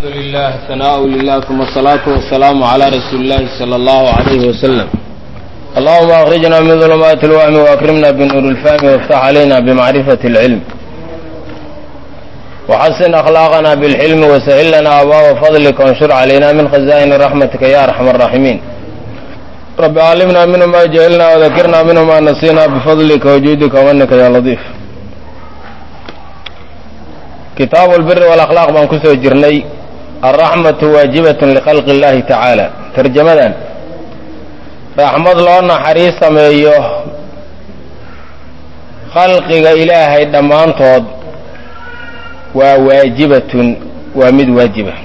الحمد لله ثناء لله ثم الصلاة والسلام على رسول الله صلى الله عليه وسلم اللهم أخرجنا من ظلمات الوهم وأكرمنا بنور الفهم وافتح علينا بمعرفة العلم وحسن أخلاقنا بالحلم وسهل لنا أبواب فضلك وانشر علينا من خزائن رحمتك يا أرحم الراحمين رب علمنا منه ما جهلنا وذكرنا منه ما نسينا بفضلك وجودك ومنك يا لطيف kitaabu albiri walakhlaaq baan ku soo jirnay alraxmatu waajibatun likhalqi اllahi tacaala tarjamadan raxmad loo naxariis sameeyo khalqiga ilaahay dhammaantood waa waajibatun waa mid waajiba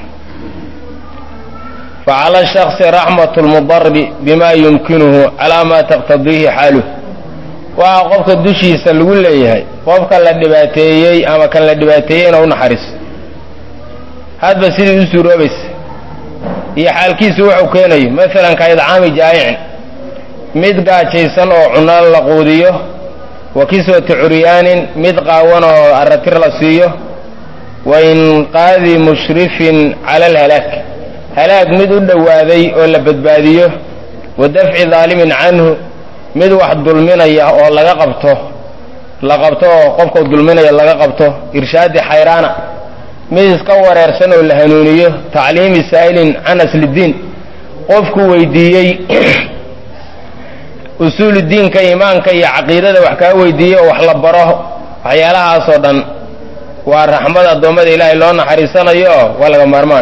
facala shaksi raxmatu lmudari bima yumkinuhu calaa ma taqtadiihi xaaluh waxaa qofka dushiisa lagu leeyahay qofka la dhibaateeyey ama kan la dhibaateeyey inuu unaxariiso hadba sidii u suuroobaysa iyo xaalkiisu wuxuu keenayo masalan ka idcaami jaa'icin mid gaajaysan oo cunno la quudiyo wa kiswati curyaanin mid qaawan oo aratir la siiyo wa inqaadi mushrifin cala alhalaag halaag mid u dhowaaday oo la badbaadiyo wa dafci daalimin canhu mid wax dulminaya oo laga qabto la qabto oo qofkau dulminaya laga qabto irshaadi xayraana mid iska wareersan oo la hanuuniyo tacliimi saa'ilin can aslidiin qofku weydiiyey usuuludiinka iimaanka iyo caqiidada wax kaa weydiiyey oo wax la baro waxyaalahaasoo dhan waa raxmad addoommada ilaahay loo naxariisanayo oo waa laga maarmaan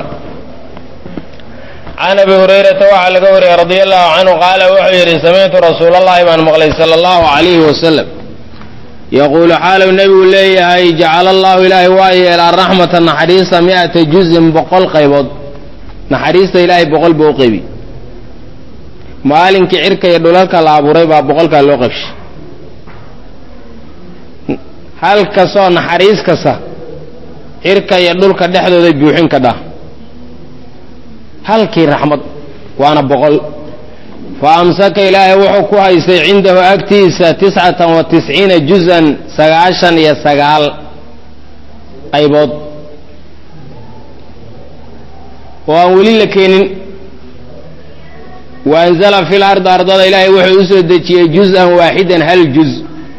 can abi hurayrata waxaa laga wariyey radia allahu canhu qaala wuxuu yidhi samictu rasuulallahi baan maqlay sala allahu calayhi wasalam yaquulu xaalu nebigu leeyahay jacala allahu ilaahay waa yeelaa raxmata naxariista mi-ata juzin boqol qaybood naxariista ilaahay boqol buu u qaybi maalinkii cirka iyo dhulalka la abuuray baa boqolkaa loo qaybshay hal kastoo naxariis kasta cirka iyo dhulka dhexdooday buuxin ka dhah halkii raxmad waana boqol fa amsaka ilaahay wuxuu ku haystay cindahu agtiisa tiscatan wa tisciina juzan sagaashan iyo sagaal qaybood oo aan weli la keenin wa anzala fil ardi ardada ilaahay wuxuu u soo dejiyey juz-an waaxidan hal juz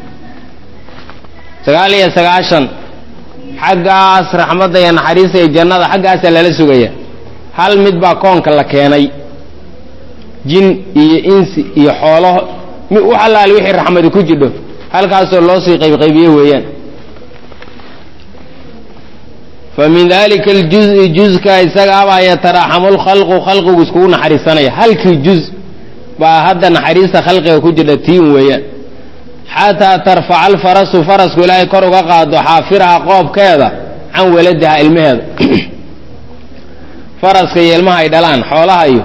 sagaal iyo sagaashan xaggaas raxmadda iyo naxariista iyo jannada xaggaasaa lala sugaya hal mid baa koonka la keenay jin iyo insi iyo xoolo u allaali wixii raxmadi ku jidho halkaasoo loo sii qaybqaybiye weeyaan fa min dalika aljuzi juzka isagaabaa yataraaxamu lkhalqu khalqigu iskugu naxariisanaya halkii juz baa hadda naxariista khalqiga ku jidha tiin weeyaan xataa tarfaca alfarasu farasku ilaahay kor uga qaado xaafiraha qoobkeeda can waladaha ilmaheeda faraska iyo ilmaha ay dhalaan xoolaha iyo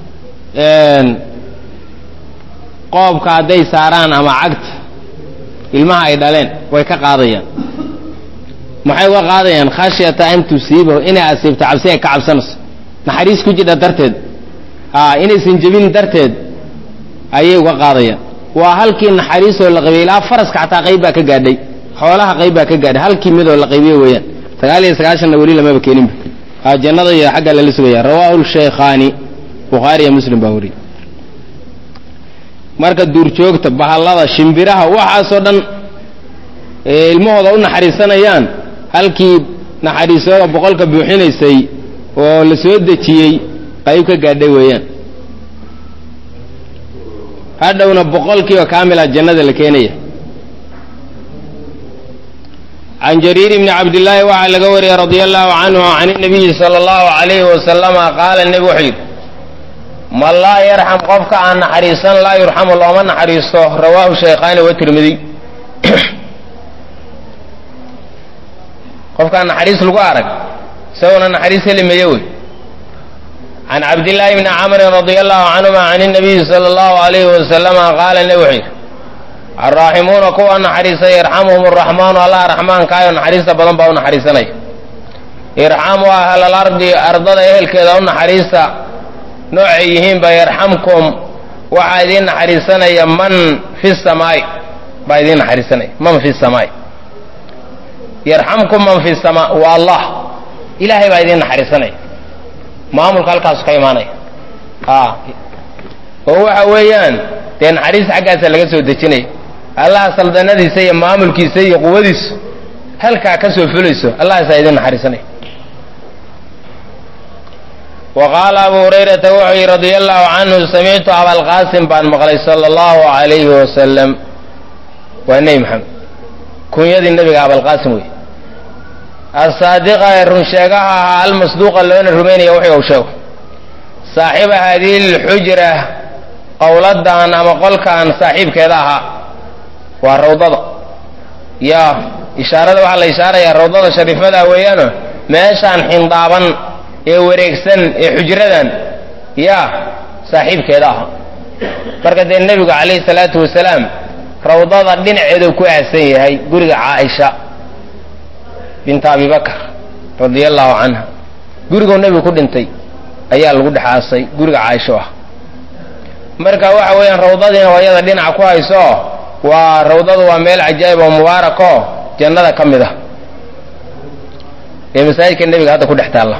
qoobka hadday saaraan ama cagta ilmaha ay dhaleen way ka qaadayaan maxay uga qaadayaan khashyata an tusiibahu inay asiibto cabsi ay ka cabsanayso naxariis ku jidha darteed a inaysan jebin darteed ayay uga qaadayaan waa halkii naxariisoo la qaybiyey ilaa faraska xataa qayb baa ka gaadhay xoolaha qayb baa ka gaadhay halkii midoo la qaybiye weeyaan sagaal iyo sagaashanna weli lamaba keeninba jannada iyo xagga lala sugaya rawaahu shaykhaani bukhaari iyo muslim baa wariyey marka duurjoogta bahallada shimbiraha waxaasoo dhan ilmahooda u naxariisanayaan halkii naxariisooda boqolka buuxinaysay oo la soo dejiyey qayb ka gaadhay weeyaan hadhowna boqolkiiba kaamila jannada la keenaya can jariir bni cabdillaahi waxaa laga wariyey radia allahu canhu can inabiyi sala allahu calayhi wasalama qaala nebi wuxuu yidhi man laa yarxam qofka aan naxariisan laa yurxamu looma naxariisto rawaahu shaykhaani wa tirmidiy qofkaan naxariis lagu arag isaguna naxariis helimaye wey can cabdillaahi bni camrin radia allahu canhuma can inabiyi sala allahu alayhi wasalama qaala nebi wuxuu yidhi alraaximuuna kuwa naxariisa yarxamuhum araxmaanu allah raxmaankaayo naxariista badan baa u naxariisanaya irxamu ahlal ardi ardada ehelkeeda u naxariista noocay yihiinba yarxamkum waxaa idiin naxariisanaya man fi samaai baa idiin naxariisanaya man fi samaai yarxamkum man fi samaa waa allah ilaahay baa idiin naxariisanaya maamulka halkaasu ka imaanaya a oo waxa weeyaan dee naxariis xaggaasa laga soo dejinaya allaha saldanadiisa iyo maamulkiisa iyo quwadiisu halkaa ka soo fulayso allahaasaa idin naxariisanaya wa qaala abu hurayrata wuxuu yidhi radia allahu canhu samictu abalqaasim baan maqlay sala allahu alayhi wasalam waa nebi maxamed kunyadii nebiga abalqaasim wey asaadiqa ee runsheegaha ahaa almasduuqa loona rumaynaya wixii uu sheego saaxiiba haadihi lxujra qowladan ama qolkan saaxiibkeeda ahaa waa rawdada yaa ishaarada waxaa la ishaarayaa rawdada shariifada weeyaano meeshaan xindaaban ee wareegsan ee xujradan yaa saaxiibkeeda aha marka dee nebigu calayhi salaatu wasalaam rawdada dhinaceedu ku aasan yahay guriga caaisha binta abibakar radia allahu canha guriguu nebigu ku dhintay ayaa lagu dhex aasay guriga caaisho ah marka waxa weeyaan rawdadiina waa iyada dhinaca ku hayso waa rawdadu waa meel cajaa'ib oo mubaarako jannada ka mid ah ee masaajidka nebiga hadda ku dhex taalla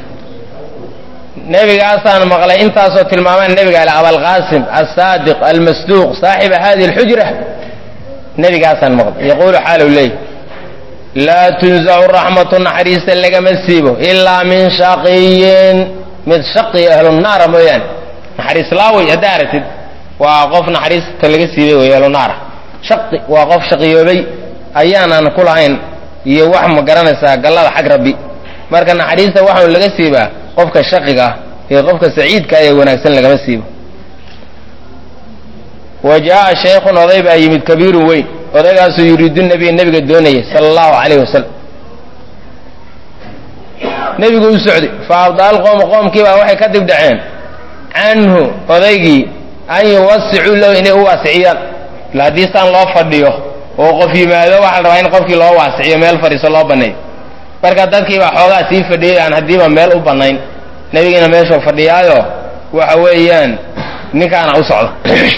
nebigaasaan maqlay intaasoo tilmaamaan nebiga ale abalqaasim alsaadiq almasduuq saaxiba hadihi alxujra nebigaasaan maqlay yaquulu xaalu leey laa tunzacu raxmatu naxariista lagama siibo ilaa min shaqiyin mid shaqiya ahlu naara mooyaane naxariis laawey haddaa aragtid waa qof naxariista laga siibay wey ahlu naara shaqi waa qof shaqiyoobay ayaanaan ku lahayn iyo wax ma garanaysaa gallada xag rabbi marka naxariista waxaanu laga siibaa qofka shaqiga ah iyo qofka saciidka ee wanaagsan lagama siibo wa jaa shaykhun oday baa yimid kabiirun weyn odaygaasuu yuriidu nabiya nebiga doonayay sala allahu calayhi wasalam nebigu u socday fa abdaal qoom qoomkiibaa waxay ka dib dhaceen canhu odaygii an yuwasicuu lahu inay u waasiciyaan ila haddii saan loo fadhiyo oo qof yimaado waxaa la rabaa in qofkii loo waasiciyo meel fadhiiso loo banneeyo marka dadkiibaa xoogaa sii fadhiyay aan haddiiba meel u bannayn nebigiina meeshuu fadhiyaayo waxa weeyaan ninkaana u socda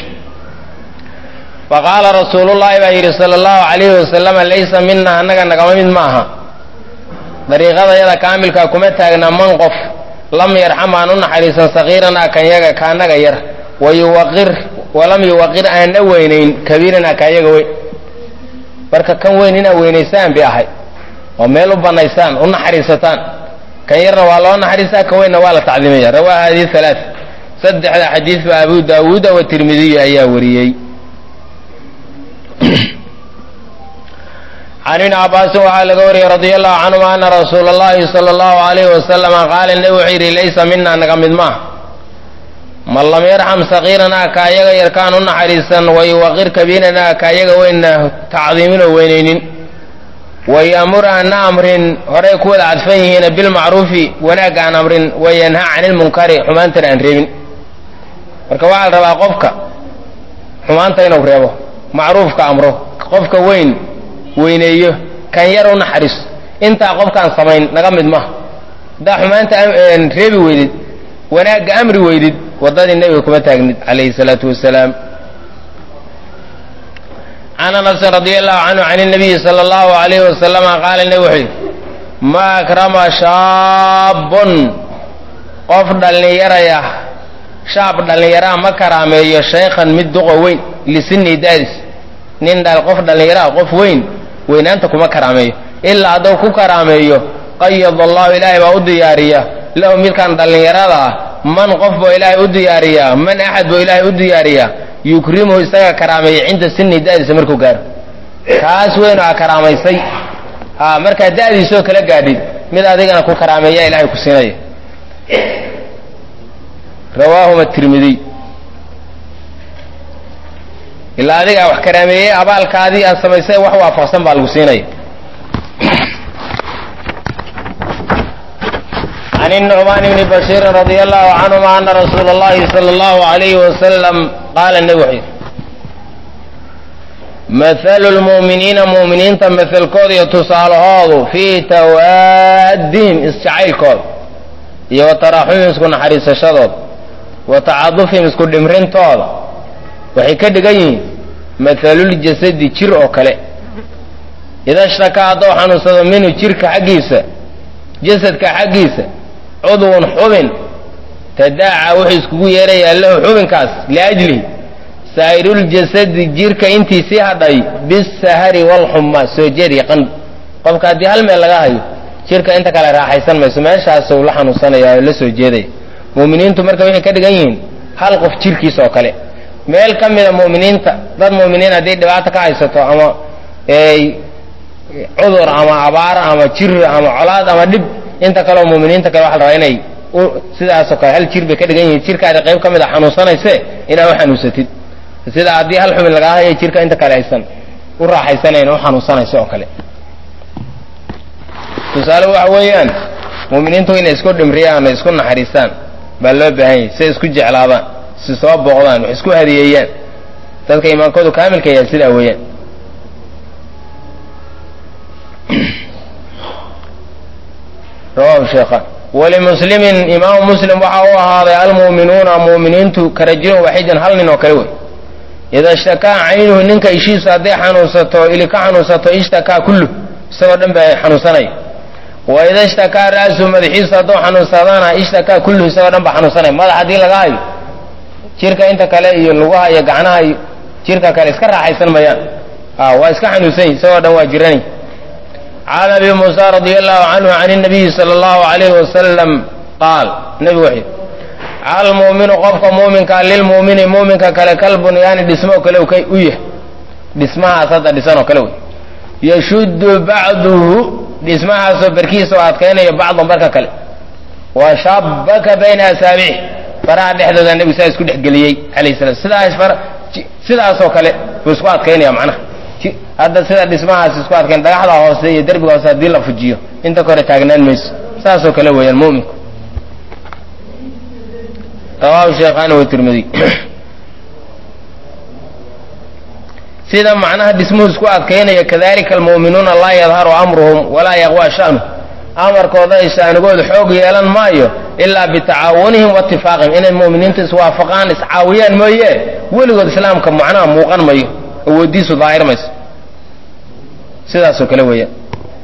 faqaala rasuulullaahi baa yidhi sala allahu calayhi wasalama laysa mina annaga nagama mid maaha dariiqada yada kaamilkaa kuma taagna man qof lam yarxam aan u naxariisan sakiiranaa kanyaga kaanaga yar wayuwaqir walam yuwaqir aanna weynayn kabiiranaa kayaga weyn marka kan weyn inaad weynaysaan bay ahay oo meel u bannaysaan u naxariisataan kan yarna waa loo naxariistaa kan weynna waa la tacdiimaya rawaa hadihi halaa saddexda xadiid ba abu daawuuda wa tirmidiyi ayaa wariyey can ibni cabaasin waxaa laga wariyey radia allahu canhuma ana rasuula allahi sala allahu alayhi wasalama qaala nebi wuxuu yidhi laysa mina naga mid maaha man lam yarxam sakiiranaa ka ayaga yarkaan u naxariisan wayuwaqir kabiiranaa ka ayaga weyna tacdiimin oo weynaynin wayamur ana amrin horey ku wada cadfan yihiina bilmacruufi wanaagga aan amrin wayanha cani lmunkari xumaantana aan reebin marka waxaa la rabaa qofka xumaanta inuu reebo macruufka amro qofka weyn weyneeyo kan yar u naxariiso intaa qofkaan samayn naga mid maha haddaa xumaanta reebi weydid wanaagga amri weydid waddadii nebiga kuma taagnid calayhi salaatu wasalaam can anasin radi allahu canhu can nabiyi sala allahu alayhi wasalama qaala nebi wuxuu yidhi ma akrama shaabun qof dhallinyaraya shaab dhallinyaraha ma karaameeyo shaykhan mid duqo weyn lisinii daadis nin qof dhallinyaraha qof weyn weynaanta kuma karaameeyo ilaa hadduu ku karaameeyo qayad allahu ilaahay baa u diyaariya lahu midkan dhallinyarada ah man qof buu ilaahay u diyaariyaa man axad buu ilaahay u diyaariyaa yukrimuhu isaga karaameeya cinda sini da'diisa markuu gaaro kaas weynu a karaamaysay a markaa da'diisoo kala gaadhid mid adigana ku karaameeya ilaahay ku siinaya rawaahuma tirmidiy ilaa adigaa wax karaameeyey abaalkaadii aad samaysay wax waafaqsan baa lagu siinaya can النعmaan bni bashiiri radi allahu canهuma ana rasuula اllahi salى اllahu عalayhi wasalam qaala nebi wuxuu yidhi mahalu lmu'miniina mu'miniinta mahalkooda iyo tusaalahoodu fii tawaadihim isjacaylkooda iyo wa taraxumihim isku naxariisashadooda wa tacadufihim isku dhimrintooda waxay ka dhigan yihiin mahaluljasadi jir oo kale ida shtakaa hadduu xanuunsado minhu jirka xaggiisa jasadka xaggiisa cudwun xubin tadaaca wuxuu iskugu yeerayaa lahu xubinkaas liajlihi saa'iruljasadi jirka intii sii hadhay bisahari walxuma soo jeed iyo qandh qofka haddii hal meel laga hayo jirka inta kale raaxaysan mayso meeshaasuu la xanuunsanaya oo la soo jeedaya mu'miniintu marka waxay ka dhigan yihiin hal qof jirkiis oo kale meel ka mida mu'miniinta dad mu'miniin haddii dhibaato ka haysato ama cudur ama abaar ama jir ama colaad ama dhib inta kaleoo mu'miniinta kale waxa la rabaa inay sidaasoo kale hal jir bay ka dhigan yihiin jirkaada qayb ka mid a xanuunsanayse inaa u xanuunsatid sida haddii hal xubin lagaa hayo jirka inta kale aysan u raaxaysanayn u xanuunsanayso oo kale tusaale waxa weeyaan mu'miniintu inay isku dhimriyaan oo isku naxariistaan baa loo baahan yahy si isku jeclaadaan si soo booqdaan wax isku hadiyeeyaan dadka iimaankoodu kaamilka yahay sidaa weeyaan rawahu sheekhan walimuslimin imaamu muslim waxa u ahaaday almu'minuuna mu'miniintu ka rajulin waaxidan hal nin oo kale wey ida ishtakaa caynuhu ninka ishiisu hadday xanuunsato ili ka xanuunsato ishtakaa kullu isagoo dhan baa xanuunsanaya wa ida ishtakaa ra'su madaxiisu hadduu xanuunsadana ishtakaa kulluhu isagoo dhan baa xanuunsanaya madax haddii laga hayo jirka inta kale iyo lugaha iyo gacnaha iyo jirka kale iska raaxaysan mayaan waa iska xanuunsany isagoo dhan waa jiranay can abi muusa radi allahu canhu can nabiyi sala allahu alayhi wasalam qaal nebigu wuxuu almu'minu qofka muuminka lilmu'mini muuminka kale kalbun yaani dhismo kale u yahay dhismahaas hadda dhisan oo kale wey yashuddu bacduhu dhismahaasoo barkiisa oo adkaynayo bacdan barka kale wa shabaka bayna asaabicih faraha dhexdooda nebigu saa isku dhexgeliyey alayh salam sidaas far sidaasoo kale buu isku adkaynaya macnaha hadda sida dhismahaas isku adkayn dhagaxda hoose iyo derbiga hoose haddii la fujiyo inta kore taagnaan mayso saasoo kale weeyaan mu'minku rawahu sheekhaani wa tirmidiy sida macnaha dhismuhu isku adkaynaya kadalika almu'minuuna laa yadharu amruhum walaa yaqwa sha'nu amarkooda ay shaanigooda xoog yeelan maayo ilaa bitacaawunihim waitifaaqihim inay mu'miniintu iswaafaqaan iscaawiyaan mooye weligood islaamka macnaha muuqan mayo awoodiisu daahir mayso sidaasoo kale weeyaan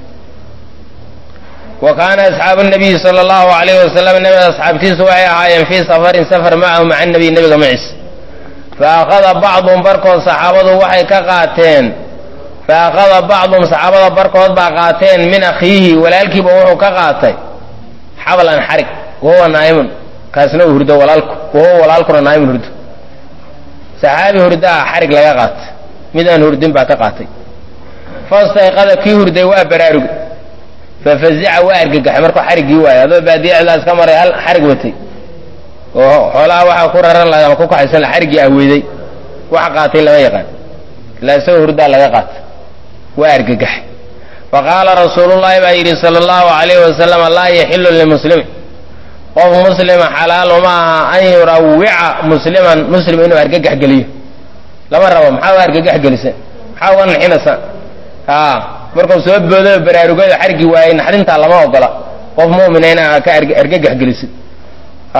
wa kaana asxaabu nabiyi sala allahu alayhi wasalam nabiga asxaabtiisu waxay ahaayeen fii safarin safar macahu maca nabiy nabiga maciis fa akhada bacduhum barkood saxaabadu waxay ka qaateen fa akhada bacduhum saxaabada barkood baa qaateen min akhiihi walaalkiiba wuxuu ka qaatay xablan xarig wahuwa naa'imun kaasna uu hurdo walaalku wahuwa walaalkuna naa'imun hurdo saxaabi hurdaa xarig laga qaatay mid aan hurdin baa ka qaatay fastayqada kii hurday waa baraarugay fafazica waa argagaxay markuu xariggii waayay adoo baadiyacdaas ka maray hal xarig watay oo xoolaha waxaa ku raran laha ama ku kaxaysan la xariggii ahweyday wax qaatay lama yaqaan ilaa isagoo hurdaa laga qaatay waa argagaxay fa qaala rasuulullahi baa yidhi sala allahu alayhi wasalam laa yaxilu limuslimin qof muslima xalaal uma aha an yurawica musliman muslim inuu argagax geliyo lama rabo maxaa u argagax gelisa maxaa uga naxinaysa a markuu soo boodo baraarugado xargi waayey naxdintaa lama ogola qof mu'mina inaa ka argagax gelisid a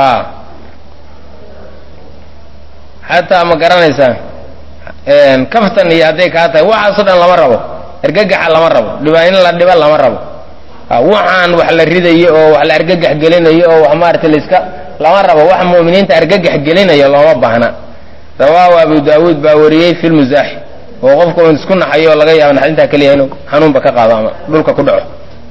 xataa ma garanaysaa kaftan iyo hadday kaa tahay waxaasoo dhan lama rabo argagaxa lama rabo dhiba in la dhiba lama rabo waxaan wax la ridayo oo wax la argagax gelinayo oo wax maarata laiska lama rabo wax mu'miniinta argagax gelinayo looma baahna rawaahu abu daawuud baa wariyey fi lmusaaxi oo qofku un isku naxayo oo laga yaabo naxdintaa keliya inuu xanuunba ka qaado ama dhulka ku dhaco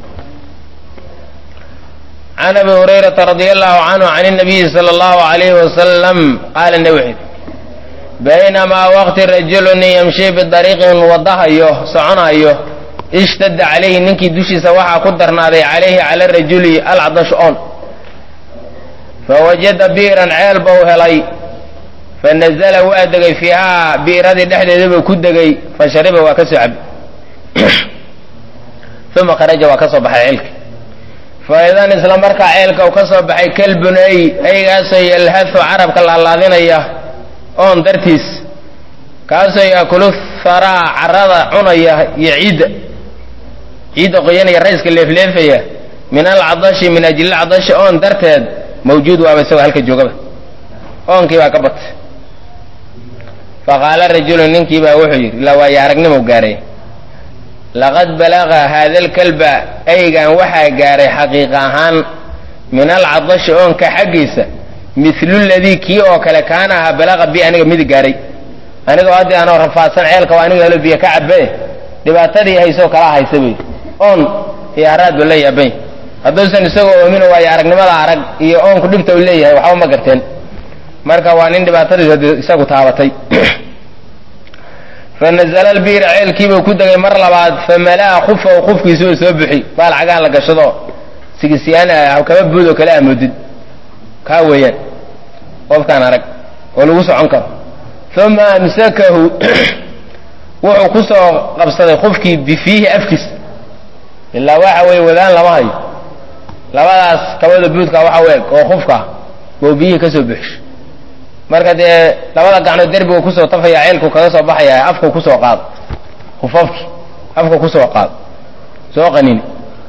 can abi hurayrata radia allahu canhu can nabiyi sala allahu alayhi wasalam qaala nabi wuxuu baynamaa waqti rajulun yamshi bidariiqin wadahayo soconayo ishtadda calayhi ninkii dushiisa waxaa ku darnaaday calayhi cala rajuli alcadash on fawajada bi'ran ceel bau helay fanazla waa degay fiihaa bi'radii dhexdeeda buu ku degay fashariba waa ka soo cabay uma kharaja waa ka soo baxay ceelka faidan isla markaa ceelka uu ka soo baxay kalbun ay aygaasoo yalhathu carabka laalaadinaya oon dartiis kaasoo yaakulu haraa carada cunaya iyo ciidda ciidda qoyanaya rayska leefleefaya min alcadashi min ajli alcadashi oon darteed mawjuud waaba isagoo halka joogaba oonkii baa ka batay faqaala rajulu ninkii baa wuxuu yidhi ilaa waayo aragnimo gaaray laqad balaga haada alkalba aygan waxaa gaaray xaqiiqa ahaan min alcadashi oonka xaggiisa milu ladii kii oo kale kaana ahaa balaqa bi aniga midi gaaray anigoo haddii anoo rafaadsan ceelka waa aniga helo biyo ka cabe dhibaatadii haysoo kala haysa bay oon iyo haraad ba la yaabany hadduusan isagoo oomino waayo aragnimada arag iyo oonku dhibta u leeyahay waxba ma garteen marka waa nin dhibaatadiis isagu taabatay fanazla lbiira ceelkiibuu ku degay mar labaad famala'a kufahu kufkiisuu soo buxi baal cagaan la gashado sigisiyaan kaba buud oo kale amoodid kaa weeyaan qofkaan arag oo lagu socon karo uma amsakahu wuxuu ku soo qabsaday kufkii bifiihi afkiis ilaa waxa weeye wadaan lama hayo labadaas kabada buudka waxa u eg oo kufka bou biyihii ka soo buxsho marka dee labada gacnood derbigu kusoo tafaya ceelku kaga soo baxaya afku kusoo qaado kufafki afka kusoo qaado soo qanini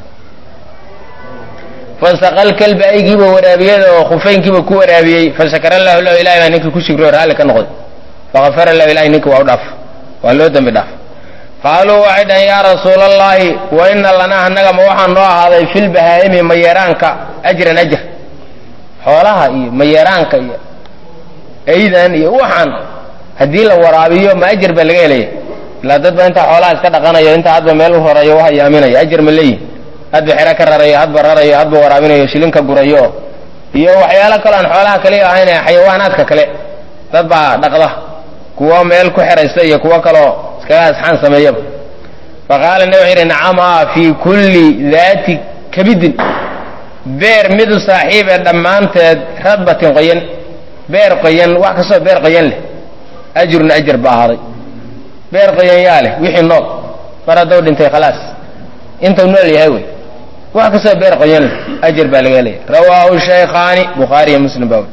fasaqal kalba aygiiba waraabiyada oo khufeynkiiba ku waraabiyey fashakara lahu lahu ilahi baa ninkii ku shigro raalli ka noqday fakafara lahu ilahi ninkii waa u dhaaf waa loo dembi dhaaf qaaluu waxay dhahen yaa rasuula allahi wa ina lanaa annaga ma waxaa noo ahaaday filbahaa'imi mayeeraanka ajran ajr xoolaha iyo mayeeraanka iyo aydan iyo waxaan haddii la waraabiyo ma ajar baa laga helaya ilaa dadba intaa xoolaha iska dhaqanayo intaa hadba meel u horeeyo u hayaaminayo ajar ma leeyihi hadba xero ka rarayo hadba rarayo hadba waraabinayo shilinka gurayo iyo waxyaalo kaloo aan xoolaha kaliya ahayn ee xayawaanaadka kale dad baa dhaqda kuwo meel ku xeraysta iyo kuwo kaloo iskaga asxaan sameeyaba faqaala nabi wuxuu yidhi nacamaa fii kulli daati kabidin beer midu saaxiib ee dhammaanteed radbatin qoyan beer qoyan wax kastoo beer qoyan leh ajrun ajar ba ahaaday beer qoyan yaa leh wixii nool mar hadduu dhintay khalaas intuu nool yahay wey wax kastoo beer qoyan leh ajar baa laga helaya rawaahu shaykhaani bukhaari iyo muslim baa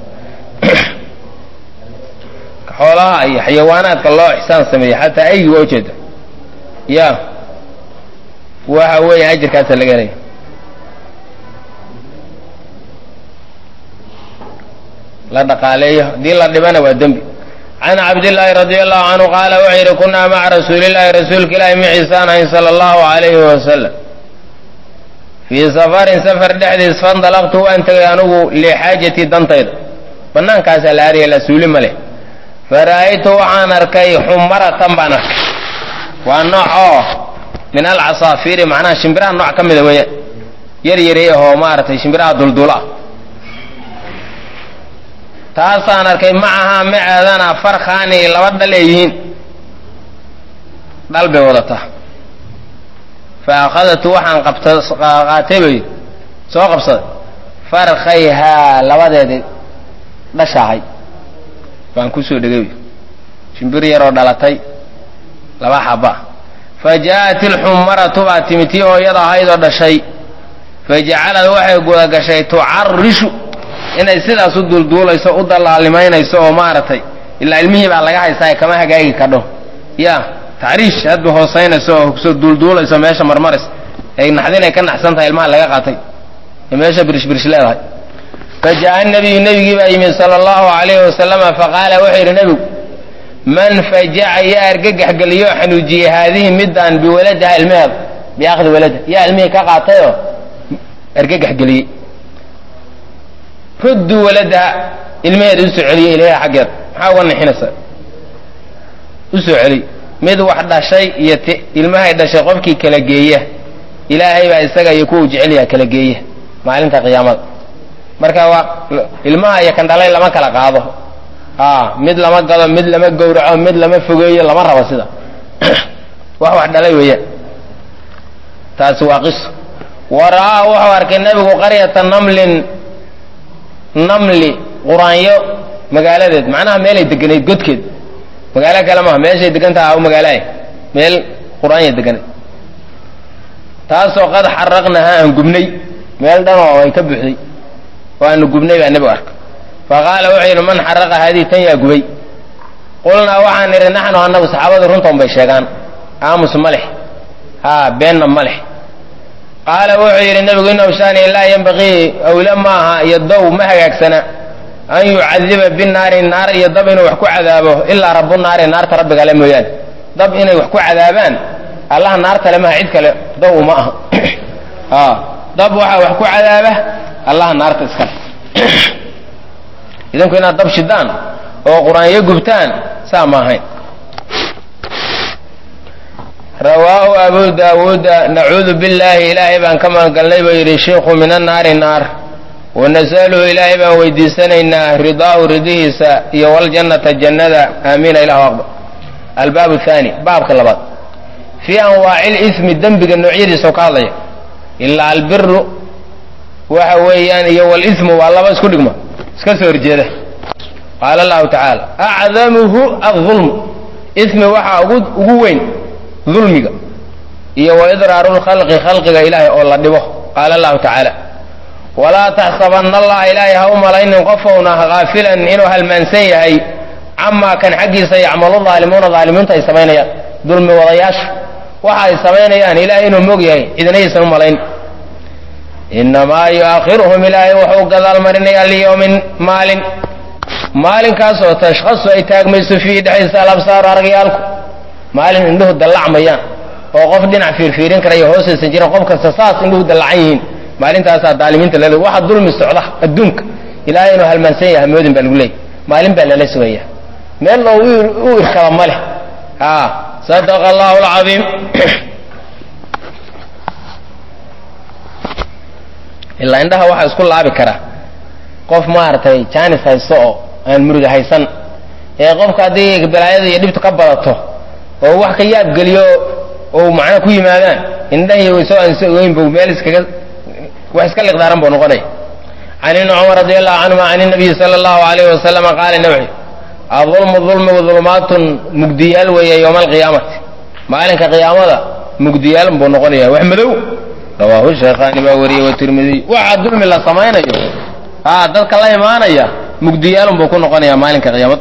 xoolaha iyo xayawaanaadka loo ixsaan sameeyey xataa aygi waa ujeeda ya waxa weeya ajarkaasa laga helaya la dhaqaaleeyo haddii la dhibana waa dembi can cabdillaahi radi allahu canhu qaala wuxuu yidhi kunaa maca rasuulillahi rasuulka ilaahi maciisaan ahayn sala allahu alayhi wasalam fii safarin safar dhexdiis fandalaqtu waan tegay anugu lixaajatii dantayda bannaankaasaa la aadaya la suuli ma leh fara'aytu waxaan arkay xumaratan baan arkay waa nooc oo min alcasaafiiri macnaha shimbiraha nooc ka mida weeya yar yaray ahoo maaragtay shimbiraha duldula taasaan arkay macahaa maceedana farkhaani laba dhal ay yihiin dhal bay wadataa fa akhadatu waxaan qabtaqaatay bay soo qabsaday farkhayhaa labadeedii dhashaahay baan kusoo dhegay shimbir yaroo dhalatay laba xaba fa ja'at ilxumaratu baa timi tii hooyada ahaydoo dhashay fa jacalad waxay gudagashay tucarishu inay sidaas u duulduulayso u dalaalimaynayso oo maaragtay ilaa ilmihii baa laga haystaa kama hagaagi kadho ya tacriish hadba hoosaynayso oo kusoo duulduulayso meesha marmaris ay naxdinay ka naxsan tahay ilmaha laga qaatay ee meesha birishbirish leedahay fa jaa nabiyu nebigii baa yimid sala allahu alayhi wasalama faqaala wuxuu yidhi nebigu man fajaca yaa argagax geliyo xanuujiyey haadihi midaan biwaladaha ilmaheeda biakhdi walada yaa ilmihii ka qaatayoo argagax geliyey rudduu waladaha ilmaheeda usoo celiye ilaha xaggeeda maxaa uga nixinaysa usoo celiy mid wax dhashay iyo t ilmahay dhashay qofkii kala geeya ilaahay baa isaga iyo kuwa u jecelyaha kala geeya maalinta qiyaamada marka waa ilmaha iyo kan dhalay lama kala qaado a mid lama gado mid lama gowraco mid lama fogeeyo lama rabo sida wax wax dhalay weeyaan taasi waa qiso wa ra'aa wuxuu arkay nebigu qaryata namlin namli quraanyo magaaladeed macnaha meelay deganayd godkeed magaalo kale maaha meeshay degantaha magaalaah meel quraanya deganayd taasoo qad xaraqnaha aan gubnay meel dhanoo ay ka buuxday oo aanu gubnay baa nebigu arkay fa qaala wuxuu yidhi man xaraqa haadihi tan yaa gubay qulnaa waxaan nidhi naxnu annagu saxaabadu runtoon bay sheegaan aamus ma leh haa beenna ma leh qaala wuxuu yidhi nebigu inahu shaani laa yanbaqii awle maaha iyo dow ma hagaagsana an yucadiba binaari naar iyo dab inuu wax ku cadaabo ilaa rabu naari naarta rabbigale mooyaane dab inay wax ku cadaabaan allaha naartale maha cid kale dow ma aha dab waxaa wax ku cadaaba allaha naarta iskale idinku inaad dab shidaan oo qur-aanyo gubtaan saa ma ahayn rawaahu abu daawuuda nacuudu billaahi ilaahay baan ka magangalnay buu yidhi shiikhu min annaari naar wanasaluhu ilaahay baan weydiisanaynaa ridaahu ridihiisa iyo waljannata jannada aamiina ilahu aqbal albaabu thaani baabka labaad fii anwaaci lismi dembiga noocyadiisa oo ka hadlaya ilaa albiru waxa weeyaan iyo walismu waa laba isku dhigma iska soo horjeeda qaala allahu tacaala acdamuhu adulm ismi waxaa ugu ugu weyn dulmiga iyo wa idraaru lkhalqi khalqiga ilaahay oo la dhibo qaala allahu tacaala walaa taxsabanna allaha ilaahay ha u malaynin qofowna haafilan inuu halmaansan yahay camaa kan xaggiisa yacmalu daalimuuna daalimiinta ay samaynayaan dulmi wadayaasha waxa ay samaynayaan ilaahay inuu mog yahay cidnaysan u malayn inamaa yu'akhiruhum ilaahay wuxuu gadaal marinayaa liyowmin maalin maalinkaasoo tashkhasu ay taagmayso fiihi dhexdiisa alabsaaru aragyaalku maalin indhuhu dallacmayaan oo qof dhinac fiirfiirin karaya hoosaysan jiran qof kasta saas indhuhu dallacan yihiin maalintaasaa daalimiinta lale waxa dulmi socda adduunka ilaahay inuu halmaansan yahay moodin baa lagu leeyay maalin baa lala sugaya meel loo u irkaba ma leh a sadaqa allahu alcadiim ilaa indhaha waxaa isku laabi kara qof maaragtay jaanis haysto oo aan muriga haysan ee qofka haddii balaayada iyo dhibtu ka badato oo wax ka yaab geliyo oo macna ku yimaadaan indhahi soo ansogoyn bu meel iskaga wax iska liqdaaran buu noqonaya can ibni cumar radi allahu canhuma can inabiyi sala allahu alayhi wasalama qaala nawxi adulmu dulmigu dulmaatun mugdiyaal weeye yowma alqiyaamati maalinka qiyaamada mugdiyaal buu noqonaya wax madow rawaahu sheekhaani baa wariyey watirmidiy waxaa dulmi la samaynayo a dadka la imaanaya mugdiyaalun buu ku noqonaya maalinka qiyaamada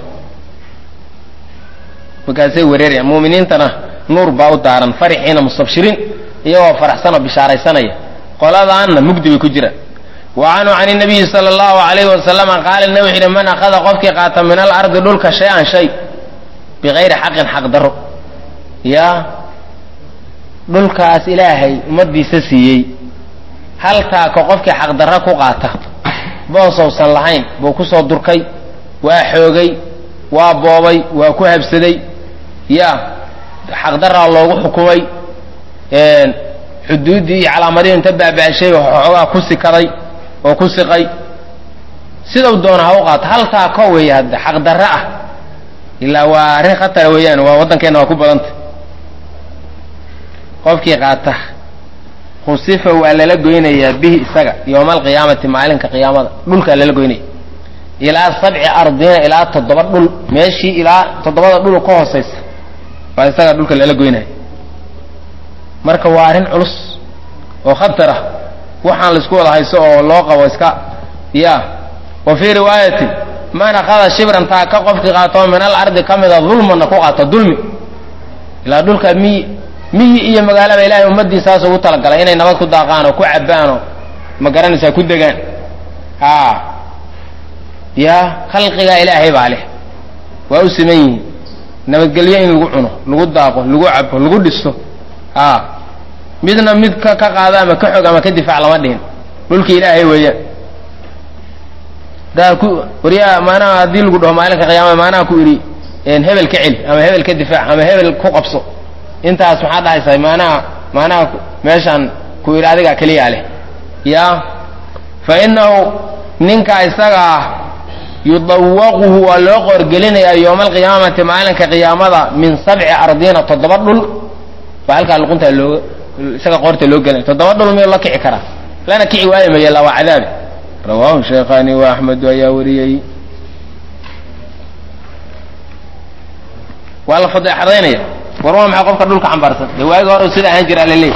markaasay wereerayaan muuminiintana nuur baa u daaran farixiina mustabshiriin iyagoo faraxsanoo bishaaraysanaya qoladaanna mugdi bay ku jiraan wa canhu can inabiyi sala allahu alayhi wasalama qaala nabi wuxu yidhi man akhada qofkii qaata min alardi dhulka shay-an shay bikayri xaqin xaq daro yaa dhulkaas ilaahay ummaddiisa siiyey haltaaka qofkii xaqdarra ku qaata boosowsan lahayn buu ku soo durkay waa xoogay waa boobay waa ku habsaday ya xaqdaraa loogu xukumay xuduuddii iyo calaamadihii inta baaba'shay xoogaa ku sikaday oo ku siqay sidau doona ha u qaato haltaa ko weeye hadda xaqdarra ah ilaa waa arrin khatara weeyaan waa waddankeenna waa ku badanta qofkii qaata khusifa waa lala goynayaa bihi isaga yowma alqiyaamati maalinka qiyaamada dhulkaa lala goynaya ilaa sabci ardina ilaa toddoba dhul meeshii ilaa toddobada dhul ka hoosaysa baa isaga dhulka lala goynaya marka waa arrin culus oo khatar ah waxaan laisku wada hayso oo loo qabo iska ya wa fii riwaayatin man akhada shibran taa ka qofkii qaatoo min al ardi ka mida dulmanna ku qaato dulmi ilaa dhulka miyi miyi iyo magaalaba ilahay ummadiisaas ugu talagalay inay nabad ku daaqaan oo ku cabbaan oo ma garanaysaa ku degaan a ya khalqigaa ilaahay baa leh waa u siman yihiin nabadgelyo in lagu cuno lagu daaqo lagu cabo lagu dhisto a midna mid ka ka qaado ama ka xog ama ka difaac lama dhihin dhulki ilaahay weeyaan daa ku waryaa maanaha haddii lagu dhaho maalinka qiyaamada maanaha ku idhi hebel ka celi ama hebel ka difaac ama hebel ku qabso intaas maxaa dhahaysaa maanaha maanaha meeshaan ku idhi adigaa keliyaa leh ya fa inahu ninka isaga ah yudawaquhu waa loo qoorgelinayaa yowma alqiyaamati maalinka qiyaamada min sabci ardiina toddoba dhul baa halkaa luquntaa loo isaga qoorta loo gelinaya toddoba dhul miyuu la kici karaa lana kici waayo maya la waa cadaabi rawaahu sheekhaani wa axmedu ayaa wariyey waa la fadeexadaynaya war waa maxay qofka dhulka xambaarsan dee waagi hore sida ahaan jira laleeyahy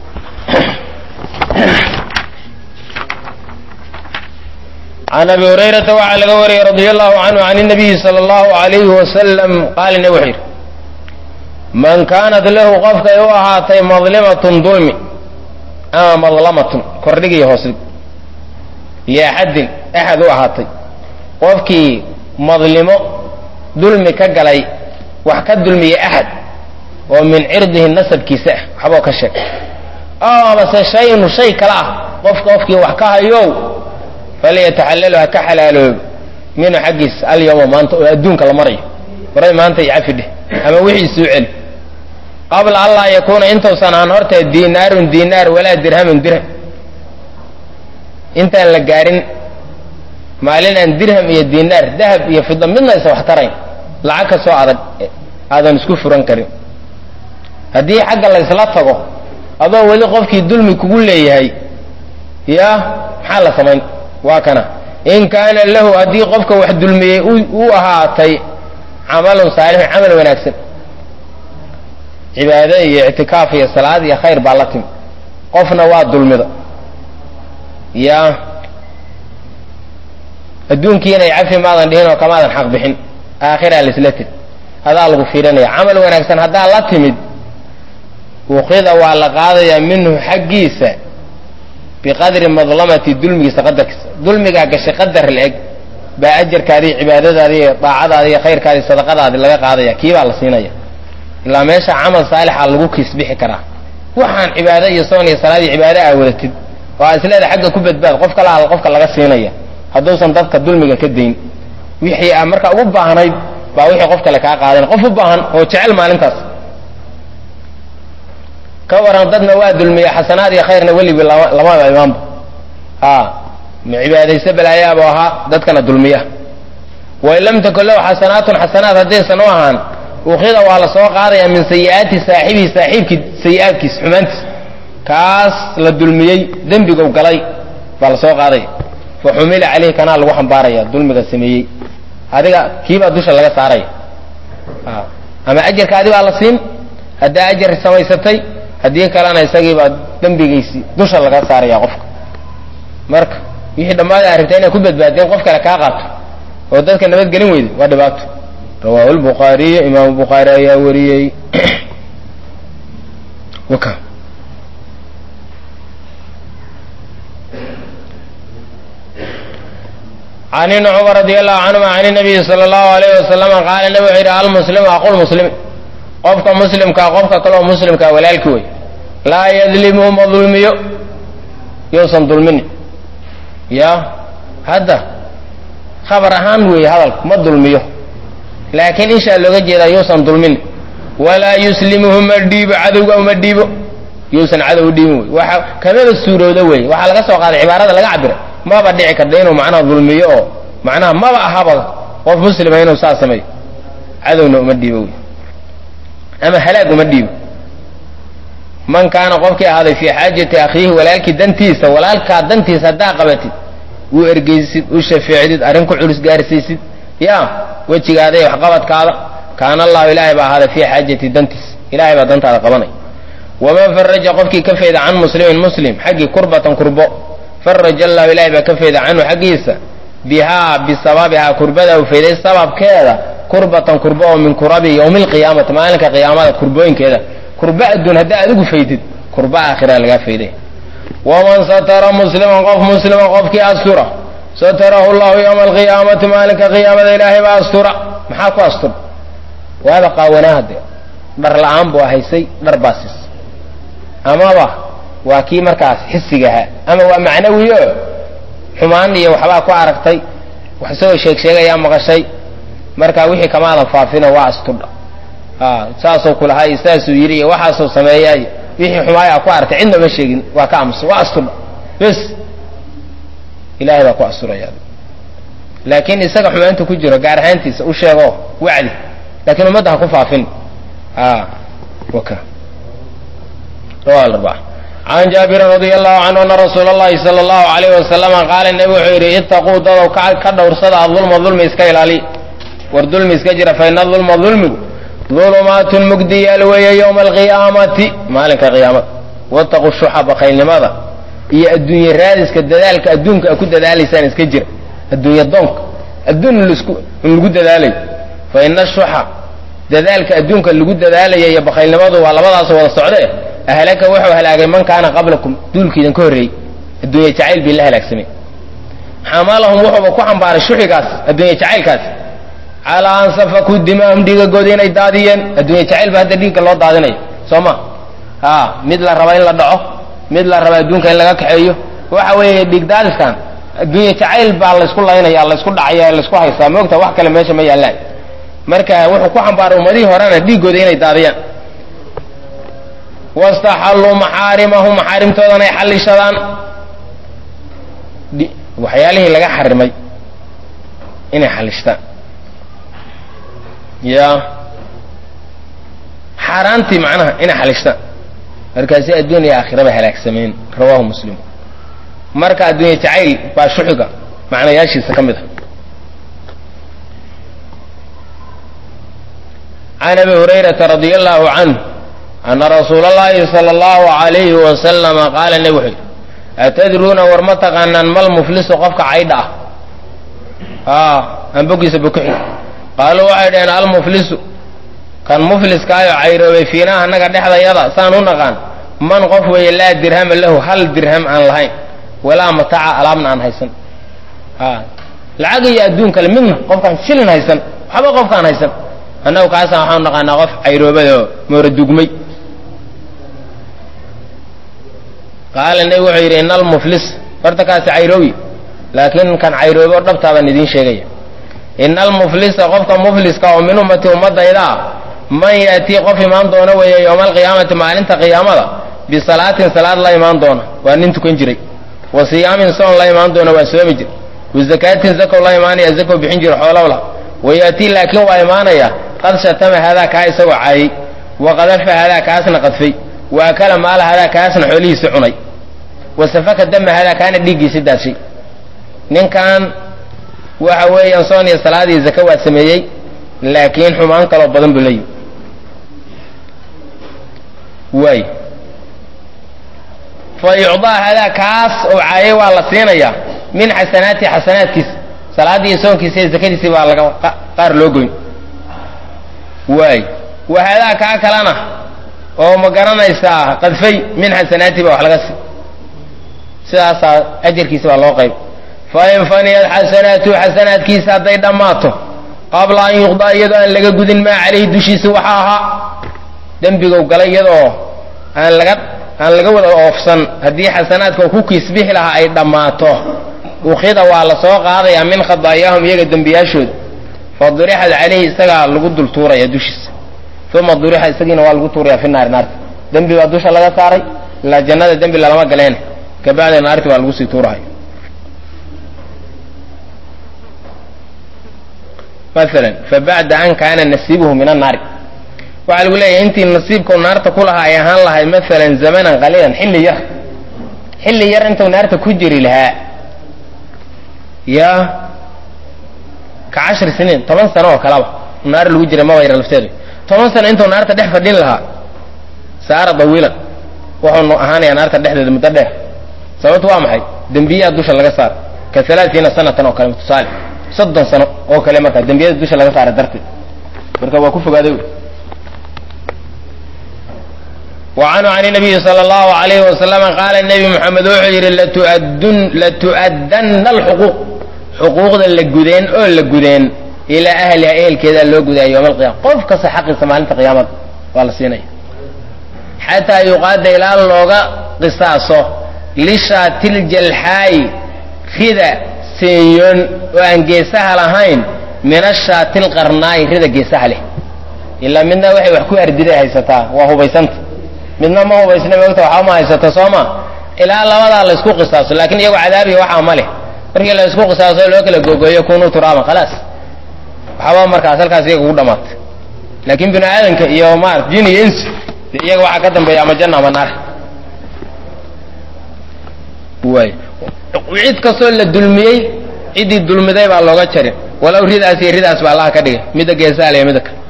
can abi hurayrata waxaa laga wariyey radia allahu canhu can inabiyi sala allahu alayhi wasalam qaala nabi wuxuu yidhi man kaanat lahu qofkay u ahaatay madlimatun dulmi ama madlamatun kordhig iyo hoosdhig iyo axadin axad u ahaatay qofkii madlimo dulmi ka galay wax ka dulmiya axad oo min cirdihi nasabkiisa ah waxboo ka sheeg oo amase shaynu shay kale ah qofka qofkii wax ka hayow falyataxallalu ha ka xalaaloobo minhu xaggiisa alyawma maanta oo adduunka la marayo waray maanta i cafi dheh ama wixii soo celi qabla an laa yakuuna intuusan aan horta diinaarun diinaar walaa dirhamun dirham intaan la gaarin maalin aan dirham iyo diinaar dahab iyo fida midna isa wax tarayn lacag ka soo adag aadan isku furan karin haddii xagga la ysla tago adoo weli qofkii dulmi kugu leeyahay ya maxaa la samayn waa kana in kaana lahu haddii qofka wax dulmiyey u ahaatay camalun saalixun camal wanaagsan cibaado iyo ictikaaf iyo salaad iyo khayr baa la timi qofna waa dulmida ya adduunkiinay cafi maadan dhihin oo kamaadan xaq bixin aakhiraa laisla teg adaa lagu fiirinaya camal wanaagsan haddaa la timid ukhida waa la qaadayaa minhu xaggiisa biqadri madlamati dulmigiisa qadarkiisa dulmigaa gashay qadar la-eg baa ajarkaadii cibaadadaadii iyo daacadaadi iyo khayrkaadii sadaqadaadi laga qaadaya kii baa la siinaya ilaa meesha camal saalixa lagu kiisbixi karaa waxaan cibaado iyo soon iyo salaad iyo cibaado aa wadatid oo aa isleeda xagga ku badbaad qof kala al qofka laga siinaya hadduusan dadka dulmiga ka dayn wixii aa markaa ugu baahnayd baa wixii qof kale kaa qaadana qof u baahan oo jecel maalintaas ka waran dadna waa dulmiya xasanaad iyo khayrna welibi lamaba imaanba a ma cibaadayse balaayaabo ahaa dadkana dulmiya wain lam takun lahu xasanaatun xasanaad haddaysan u ahaan ukhida waa la soo qaadayaa min sayi'aati saaxibihi saaxiibkii sayi-aadkiis xumaantiis kaas la dulmiyey dembigow galay baa la soo qaadaya fa xumila caleyhi kanaa lagu xambaaraya dulmiga sameeyey adiga kiibaa dusha laga saaraya ama ajarka adi baa la siin haddaa ajar samaysatay haddii kalena isagiibaa dembigiisii dusha laga saaraya qofka marka wixii dhammaada a rabtaa inay ku badbaadeen qof kale kaa qaato oo dadka nabadgelin weyda waa dhibaato rawaahu lbukhaariy imaamu bukhaari ayaa wariyey waka can ibni cumar radi allahu canhuma can nabiyi sala allahu alayh wasalama qaala nabi wuxuu yidhi almuslimu aqulmuslimi qofka muslimkaa qofka kaleoo muslimkaa walaalki wey laa yadlimuhu ma dulmiyo yousan dulmini ya hadda khabar ahaan weeye hadalku ma dulmiyo laakiin inshaa looga jeedaa yuusan dulmin walaa yuslimuhu ma dhiibo cadowga uma dhiibo yuusan cadow udhiibin wey waxa kamaba suurooda wey waxaa laga soo qaaday cibaarada laga cabira maba dhici karta inuu macnaha dulmiyo oo macnaha maba ahaba qof muslima inuu saa sameeyo cadowna uma dhiibo wey ama halaag uma dhiibo man kaana qofkii ahaaday fii xaajati akhiihi walaalkii dantiisa walaalkaa dantiisa haddaa qabatid u ergeysid u shafeecdid arrin ku culus gaarsiisid ya wejigaada iyo waxqabadkaada kaana allahu ilaahay baa ahaaday fii xaajati dantiis ilahay baa dantaada qabanay waman faraja qofkii ka fayda can muslimin muslim xaggii kurbatan kurbo faraja allahu ilahay baa ka fayda canhu xaggiisa bihaa bisababihaa kurbada u fayday sababkeeda kurbatan kurbo oo min kurabi yowmi alqiyaamati maalinka qiyaamada kurbooyinkeeda kurbo adduun haddaa adigu faydid kurbo aakhira lagaa fayday waman satara musliman qof muslima qofkii astura satarahu llahu yowma alqiyaamati maalinka qiyaamada ilaahay baa astura maxaa ku astura waaba qaawanaa hadde dhar la-aan buu haysay dhar baa sis amaba waa kii markaas xisigahaa ama waa macnawiyo xumaan iyo waxbaa ku aragtay wax isagoo sheeg sheegayaa maqashay marka wixii kamaadan faafino waa astudha saasoo kulahaa iyo saasuu yidhi iyo waxaasoo sameeya iyo wixii xumaaya ku aragtay cidna ma sheegin waa ka aamusa waa astudha bes ilahay baa ku asturaya laakiin isaga xumaanta ku jiro gaar ahaantiisa u sheego wacdi laakiin ummadda ha ku faafin waka can jaabirin radi allahu canhu ana rasuula allahi sala allahu alayh wasalama qaala nebi wuxuu yidhi itaquu dadow ka dhowrsada adulma dulmi iska ilaali war dulmi iska jira fa ina dulma dulmigu dulumaatun mugdiyaal weeye yowma alqiyaamati maalinka qiyaamada wataquu shuxa bakaylnimada iyo adduunye raadiska dadaalka adduunka a ku dadaalaysaan iska jira adduunya doonka adduun in lagu dadaalayo fa ina shuxa dadaalka adduunka lagu dadaalayo iyo bakaylnimadu waa labadaasoo wada socdee ahlaka wuxuu halaagay man kaana qablakum duulkiidan ka horreeyey adduunya jacayl bii la halaagsamay xamalahum wuxuuba ku xambaaray shuxigaas adduunya jacaylkaas calaa an safakuu dimaahum dhiigagooda inay daadiyeen adduunya jacayl ba hadda dhiigga loo daadinayo soo ma a mid la raba in la dhaco mid la raba adduunka in laga kaxeeyo waxa weeye dhiig daadiskan adduunya jacayl baa laysku laynaya laysku dhacaya laysku haystaa moogta wax kale meesha ma yaallaan marka wuxuu ku xambaaray ummadihii horena dhiiggooda inay daadiyaan wastaxalluu maxaarimahum maxaarimtoodana ay xallishadaan waxyaalihii laga xarimay inay xallishtaan ya xaaraantii macnaha inay xallishtaan markaasi adduun iyo aakhiraba halaagsameen rawahu muslim marka adduunya jacayl baa shuxiga macnayaashiisa ka mid a can abi hurayrata radia allahu canhu ana rasuula allahi sala allahu alayhi wasalama qaala nebi wuxuu atadruuna war ma taqaanaan mal muflisu qofka caydha ah a aan bogiisa bokuxi qaaluu waxay dhaheen almuflisu kan mufliskaayo cayroobay fiinaa annaga dhexdayada saan u naqaan man qof weeye laa dirhama lahu hal dirham aan lahayn walaa mataaca alaabna aan haysan lacag iyo adduun kale midna qofkaan shilin haysan waxba qofkaan haysan annagu kaasaan waxaan naqaanaa qof cayroobadoo mooradugmay qaala nebigu wuxuu yidhi ina almuflis horta kaasi cayroowi laakiin kan cayroobo dhabtaa baan idiin sheegaya ina almuflisa qofka mufliska oo min ummati ummadayda ah man yaatii qof imaan doona weeye yowma alqiyaamati maalinta qiyaamada bisalaatin salaad la imaan doona waa nin tukan jiray wa siyaamin soon la imaan doona waa soomi jir wa zakaatin zakow la imaanaya zakow bixin jira xoolowla wa yaatii laakiin waa imaanaya qad shatama hadaa kaa isagoo caayay wa qadafa hadaa kaasna qadfay wa akala maala hadaa kaasna xoolihiisi cunay wa safaka dama hadaa kaana dhiiggiisi daashay ninkan waxa weeyaan soon iyo salaad iyo zaka waa sameeyey laakiin xumaan kaloo badan buu leeyihi waay fa yucdaa hadaa kaas oo caayay waa la siinayaa min xasanaati xasanaadkiisa salaaddii iyo soonkiisa iyo zakadiisii baa laga qaar loo goyn waay wa hadaa kaa kalena oo ma garanaysaa qadfay min xasanaati baa wax laga si sidaasaa ajarkiisa baa loo qayb fain faniyad xasanaatu xasanaadkiisa hadday dhammaato qabla an yuqdaa iyadoo aan laga gudin maa calayhi dushiisa waxa ahaa dembigow galay iyadoo aan laga aan laga wada oofsan haddii xasanaadka ku kiisbixi lahaa ay dhammaato ukhida waa la soo qaadayaa min khadaayaahum iyaga dembiyaashooda fa durixad calayhi isagaa lagu dul tuuraya dushiisa uma durixa isagiina waa lagu tuuraya fi naari naarta dembi baa dusha laga saaray ilaa jannada dembi lalama galeen kabacdi naarti baa lagu sii tuurahay maala fabacda an kaana nasiibuhu min annaari waxaa lagu leeyahay intii nasiibkau naarta ku lahaa ay ahaan lahay maalan zamanan qaliilan xilli yar xilli yar intuu naarta ku jiri lahaa ya ka cashri siniin toban sano oo kaleba naar lagu jira maba yara lafteedu toban sano intuu naarta dhex fadhin lahaa saara dawiilan wuxuu ahaanayaa naarta dhexdeeda muddo dheer sababtu waa maxay dembiyaa dusha laga saara ka alaaiina sanatan oo kale tusaale soddon sano oo kale markaa dembiyada dusha laga saara darteed marka waa ku fogaaday wa canhu can nabiyi sala allahu alayhi wasalama qaala nebi moxamed wuxuu yidhi latu'addanna alxuquuq xuquuqda la gudeen oo la gudeen ilaa ahliha ehelkeedaa loo gudaya yowma alqiyama qof kasta xaqiisa maalinta qiyaamada waa la siinaya xataa yuqaada ilaa looga qisaaso lishaatiljalxaayi rida seeyoon oo aan geesaha lahayn min ashaatilqarnaayi rida geesaha leh ilaa midna waxay wax ku ardiday haysataa waa hubaysanta midna ma hubaysna moogta waxba ma haysata soo ma ilaa labadaa laysku qisaaso laakiin iyagu cadaabiya waxaa ma leh markii laysku qisaaso loo kala googooyo kunuu turaaban khalaas waxba markaas halkaas iyaga ugu dhamaatay laakiin bini aadanka iyo maarata jin iyo insi de iyaga waxaa ka dambeeya ama janna ama naar waay cid kastoo la dulmiyey ciddii dulmiday baa looga jarin walow ridaas iyo ridaas baa allaha ka dhigay midda geesaha le midda kale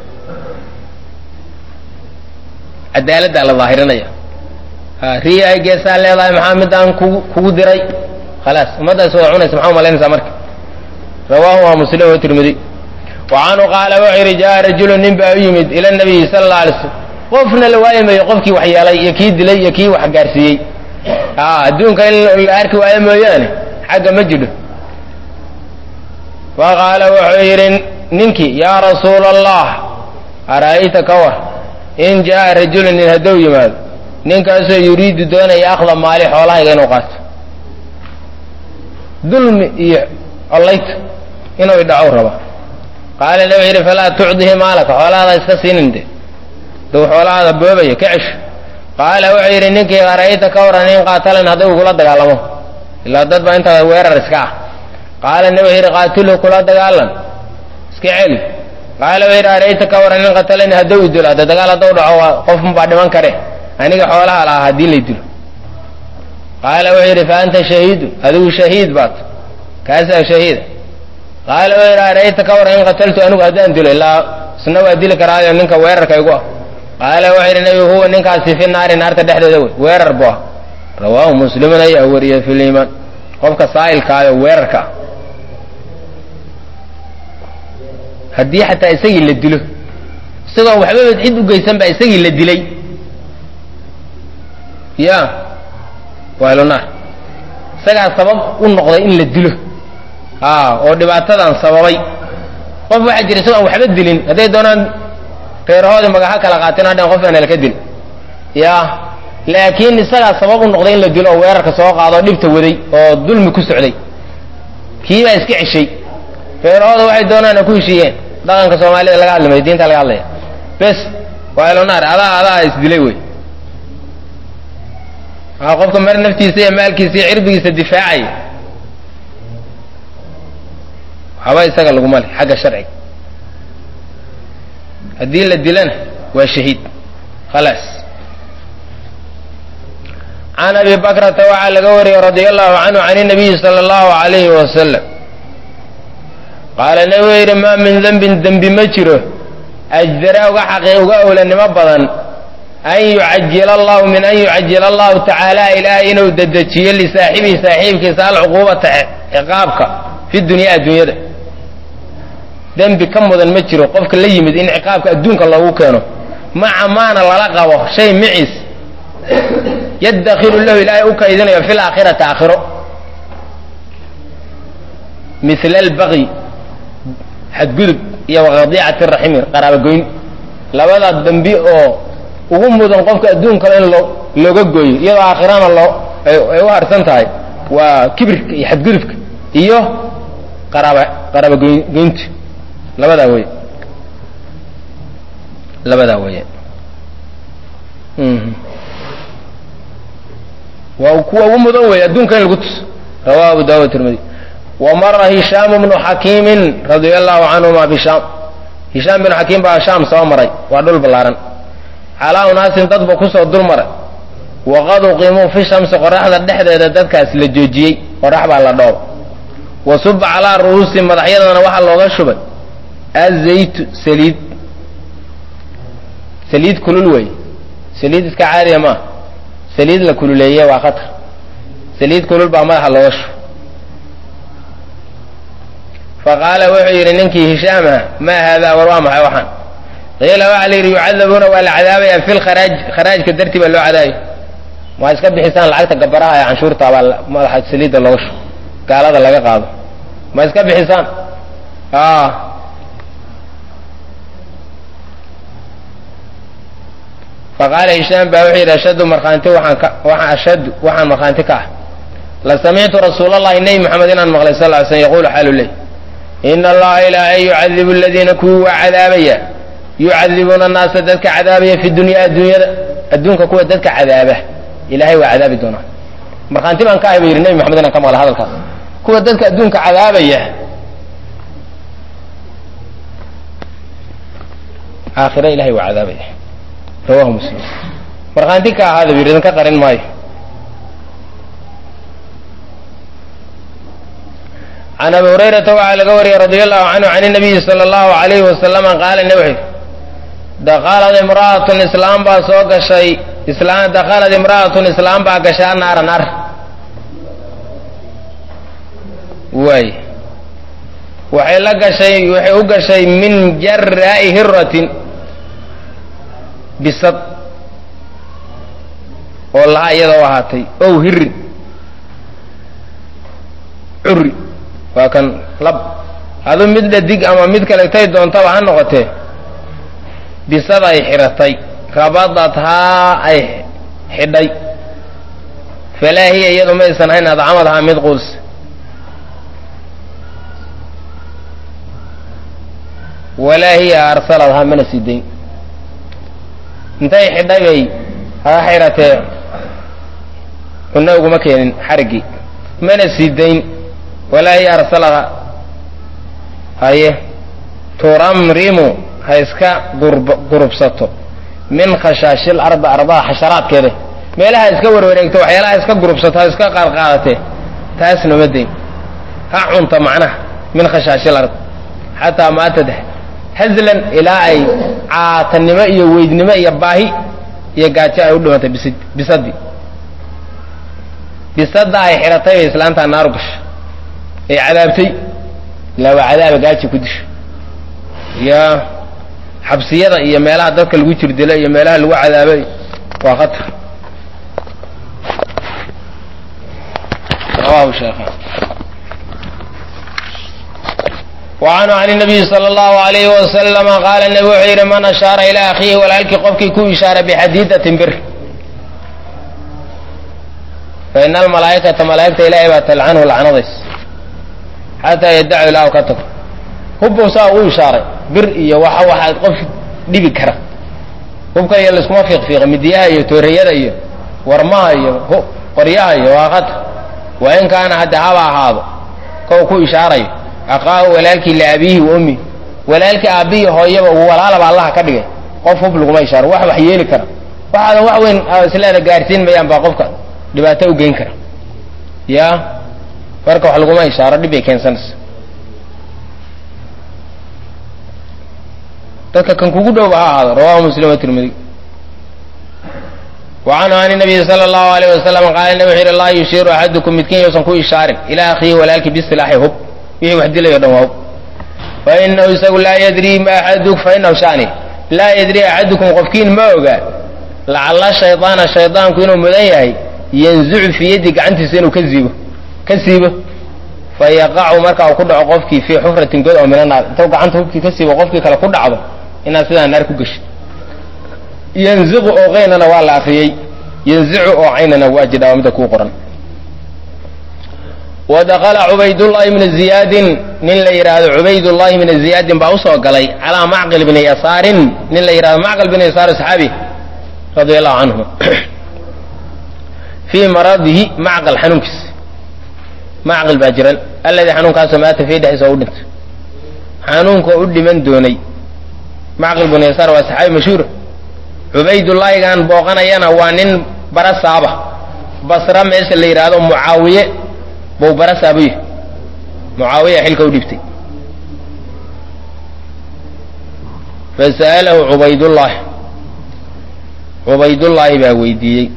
cadaaladdaa la daahirinaya riya ay geesaha leedahay maxaa midaan kugu kugu diray khalaas ummaddaas wada cunaysa maxaa umalaynaysaa marka rawaahu waa muslim oo tirmidiy wa canhu qaala wuxuu yidhi jaa rajulu nin baa u yimid ila nabiyi sala alla alay slam qofna la waayimayo qofkii wax yeelay iyo kii dilay iyo kii wax gaarsiiyey adduunka in la arki waayo mooyaane xagga ma jidho fa qaala wuxuu yidhi ninkii yaa rasuula allah ara'ayta ka war in jaa'a rajulu nin hadduu yimaado ninkaasoo yuriidu doonaya akhda maali xoolahayga inuu qaato dulmi iyo collayta inuu idhacow raba qaala nabi yidhi falaa tucdihi maalaka xoolahaada iska siinin de duu xoolahaada boobaya ka cesho qaala wuxuu yidhi ninkii arayta ka waran in qaatalan haddii uu kula dagaalamo ilaa dad baa intaa weerar iska ah qaala nabi yidhi qaatilhu kula dagaalan iska celi qaala wuxuu yidhi arayta ka waran in qatalani haddii uu dilo hadda dagaal hadduu dhaco waa qofun baa dhiman kare aniga xoolaha lahaa haddii lay dilo qaala wuxuu yidhi fa anta shahiidun adigu shahiid baat kaasaa shahiida qaala wuxuu yidhi arayta ka waran in qataltu anigu haddaan dilo ilaa isna waa dili karaayo ninka weerarka igu ah qaala wuxuu yidhi nabigu huwa ninkaasi fi naari naarta dhexdeeda wey weerar bu ah rawaahu muslimun ayaa wariya fi liimaan qofka saa'ilkaayo weerarka ah haddii xataa isagii la dilo isagoon waxbaba cid u geysan baa isagii la dilay ya wahlunaar isagaa sabab u noqday in la dilo a oo dhibaatadan sababay qof waxaa jira isagoon waxba dilin hadday doonaan reerahoodii magaha kala qaateen hadhan qof aan halka dil ya laakiin isagaa sabab u noqday in la dilo oo weerarka soo qaado oo dhibta waday oo dulmi ku socday kii baa iska ceshay reerahooda waxay doonaan ku heshiiyeen dhaqanka soomaalida laga hadlimay diinta laga hadlaya bes wahlunaar adaa adaa isdilay wey a qofka mar naftiisa iyo maalkiisa iyo cirbigiisa difaacaya waxba isaga laguma le xagga sharciga haddii la dilana waa shahiid khalaas can abi bakrata waxaa laga wariyey radia allahu canhu can inabiyi sala allahu alayhi wasalam qaala nabigu yidhi maa min dembin dembi ma jiro ajdara uga xaqi uga owlanimo badan an yucajila allahu min an yucajila allahu tacaala ilaahay inuu dedejiyo lisaaxibihi saaxiibkiisa alcuquubata ciqaabka fi dunya adduunyada dembi ka mudan ma jiro qofka la yimid in ciqaabka adduunka loogu keeno maca maana lala qabo shay maciis yaddakiru lahu ilaahay u kaydinayo fi laakhirati aakhiro mila albaqyi xadgudub iyo waqadiicati raximi qaraabagoyn labadaa dembi oo ugu mudan qofka adduunkale in loo looga gooyo iyadoo aakhirana loo ay u harsan tahay waa kibirka iyo xadgudubka iyo qaraaba qaraabagoynta labadaa wey labadaa weye waa kuwa ugu mudan wey adduunka in lagu tuso rawahu abu dawud tirmidi wamara hishaam bnu xakiimin radia allahu canhuma bishaam hishaam binu xakiim baa shaam soo maray waa dhul ballaaran calaa unaasin dad ba kusoo dul maray waqad uqimuu fi shamsi qoraxda dhexdeeda dadkaas la joojiyey qorax baa la dhooba wa suba calaa ru'uusi madaxyadana waxaa looga shubay azaytu saliid saliid kulul wey saliid iska caadiya maaha saliid la kululeeye waa khatar saliid kulul baa madaxa looga shubay faqaala wuxuu yidhi ninkii hishaamah maa haadaa war waa maxay waxaan qiila waxaa la yidhi yucadabuuna waa la cadaabaya fi lkharaaj kharaajka dartii baa loo cadaabaya ma iska bixisaan lacagta gabaraha ee canshuurta baa madaxa saliidda looga shubo gaalada laga qaado ma iska bixisaan faqaala hishaam baa wuxuu yidhi ashaddu markhaanti waxaan ka waxaan ashaddu waxaan markhaanti ka ah la samictu rasuula allahi nebi moxamed inaan maqlay sal ly slm yaqulu xaalu ley ina allaha ilaahay yucadibu aladiina kuwii waa cadaabaya yucadibuuna annaasa dadka cadaabaya fi dunya adduunyada adduunka kuwa dadka cadaaba ilahay waa cadaabi doonaa markhaanti baan ka ahay ba yidhi nebi moxamed inaan ka maqlay hadalkaas kuwa dadka adduunka cadaabaya aakhira ilahay waa cadaabaya rawahu muslim markhaanti ka ahaada bu yidhi idinka qarin maayo can abi hurayrata waxaa laga wariyey radi allahu canhu can nabiyi sala allahu alayhi wasalama qaala ne wuxuu dakhalad imra'atun islaam baa soo gashay islaan dakhalad imra'atun islaam baa gashaa naara naar waay waxay la gashay waxay u gashay min jaraa'i hiratin bisad oo lahaa iyadoo ahaatay ow hirin curi waa kan lab adu mid dhadig ama mid kaletay doontaba ha noqotee bisad ay xidhatay rabadathaa ay xidhay falaa hiya iyadu maysan hayn adcamadahaa mid quls walaa hiya arsaladhaa mana sii dayn intay xidhay bay haga xidhatee cunno uguma keenin xariggii mana sii dayn walaa hiya arsaladhaa haye turamrimu ha iska gurb gurubsato min khashaashil arda ardaha xasharaadkeeda meelaha iska warwareegto waxyaalaha iska gurubsato ha iska qaadqaadatee taasna ma dayn ha cunta macnaha min khashaashil ard xataa maatad hazlan ilaa ay caatanimo iyo weydnimo iyo baahi iyo gaajo ay u dhimantay bis bisadii bisadda ay xidhatay bay islaantaa naaru gashay ay cadaabtay ilaa waa cadaaba gaaji ku disho iyo xabsiyada iyo meelaha dadka lagu jirdilo iyo meelaha lagu cadaabay waa khatar rawahu sheekhan وعنه عن النبي صلى الله عليه وسلم قال النبي wuxuu yidhi man ashaara ilى akhiihi walaalkii qofkii ku ishaara bxadiidatin bir faina almalaa'ikata malaa'igta ilaahay baa talcanhu lacnadays xataa yadacu ilaa u ka tago hubbow saa u ishaaray bir iyo waxa waxaa qof dhibi kara hubka iyo laiskuma fiiqfiiqa midiyaha iyo tooreyada iyo warmaha iyo qoryaha iyo waa khatar wa in kaana hadda haba ahaado kow ku ishaarayo aqaahu walaalkii liabiihi wa ummihi walaalkii aabbihi hooyaba walaalaba allaha ka dhigay qof hub laguma ishaaro wax wax yeeli kara waxaadan wax weyn isleeda gaarsiin mayaan baa qofka dhibaato u geyn kara ya marka wax laguma ishaaro dhib bay keensanaysa dadka kan kugu dhowba ha ahaado rawahu muslim watirmidi wacanhu an nabiyi sala allahu alayh wasalam qaala nabi wuxu yidhi laa yushiiru axadukum midkiin yousan ku ishaarin ilaa akhiihi walaalkii bisilaaxi hub wixii wax dilayo dhan waa hub fainahu isagu laa yadrii ma axadu fainahu shani laa yadrii axadukum qofkiin ma oga lacalla shaydaana shaydaanku inuu mudan yahay yanzucu fii yaddi gacantiisa inuu ka siibo ka siibo fa yaqacu marka uu ku dhaco qofkii fii xufratin god oo mina naar intuu gacanta hubkii ka siibo qofkii kale ku dhacdo inaad sidaa naar ku geshid yanziqu oo qaynana waa la akriyey yanzicu oo caynana waa jidhaa waa midda kuu qoran wadakala cubaydullahi bna ziyaadin nin la yidhaahdo cubaydullahi bna ziyaadin baa usoo galay calaa macqil bni yasaarin nin la yidhahdo macqil bni yasaar saxaabi radia allahu canhu fii maradihi macqal xanuunkiisa macqil baa jiran alladii xanuunkaasoo maata fii dhexdiisa oo u dhintay xanuunka u dhiman doonay macqil bni yasaar waa saxaabi mashhuura cubaydullaahigan booqanayana waa nin bara saaba basra meesha la yidhaahdo mucaawiye buu bara saabuy mucaawiya xilka u dhibtay fasa'alahu cubaydullaahi cubaydullaahi baa weydiiyey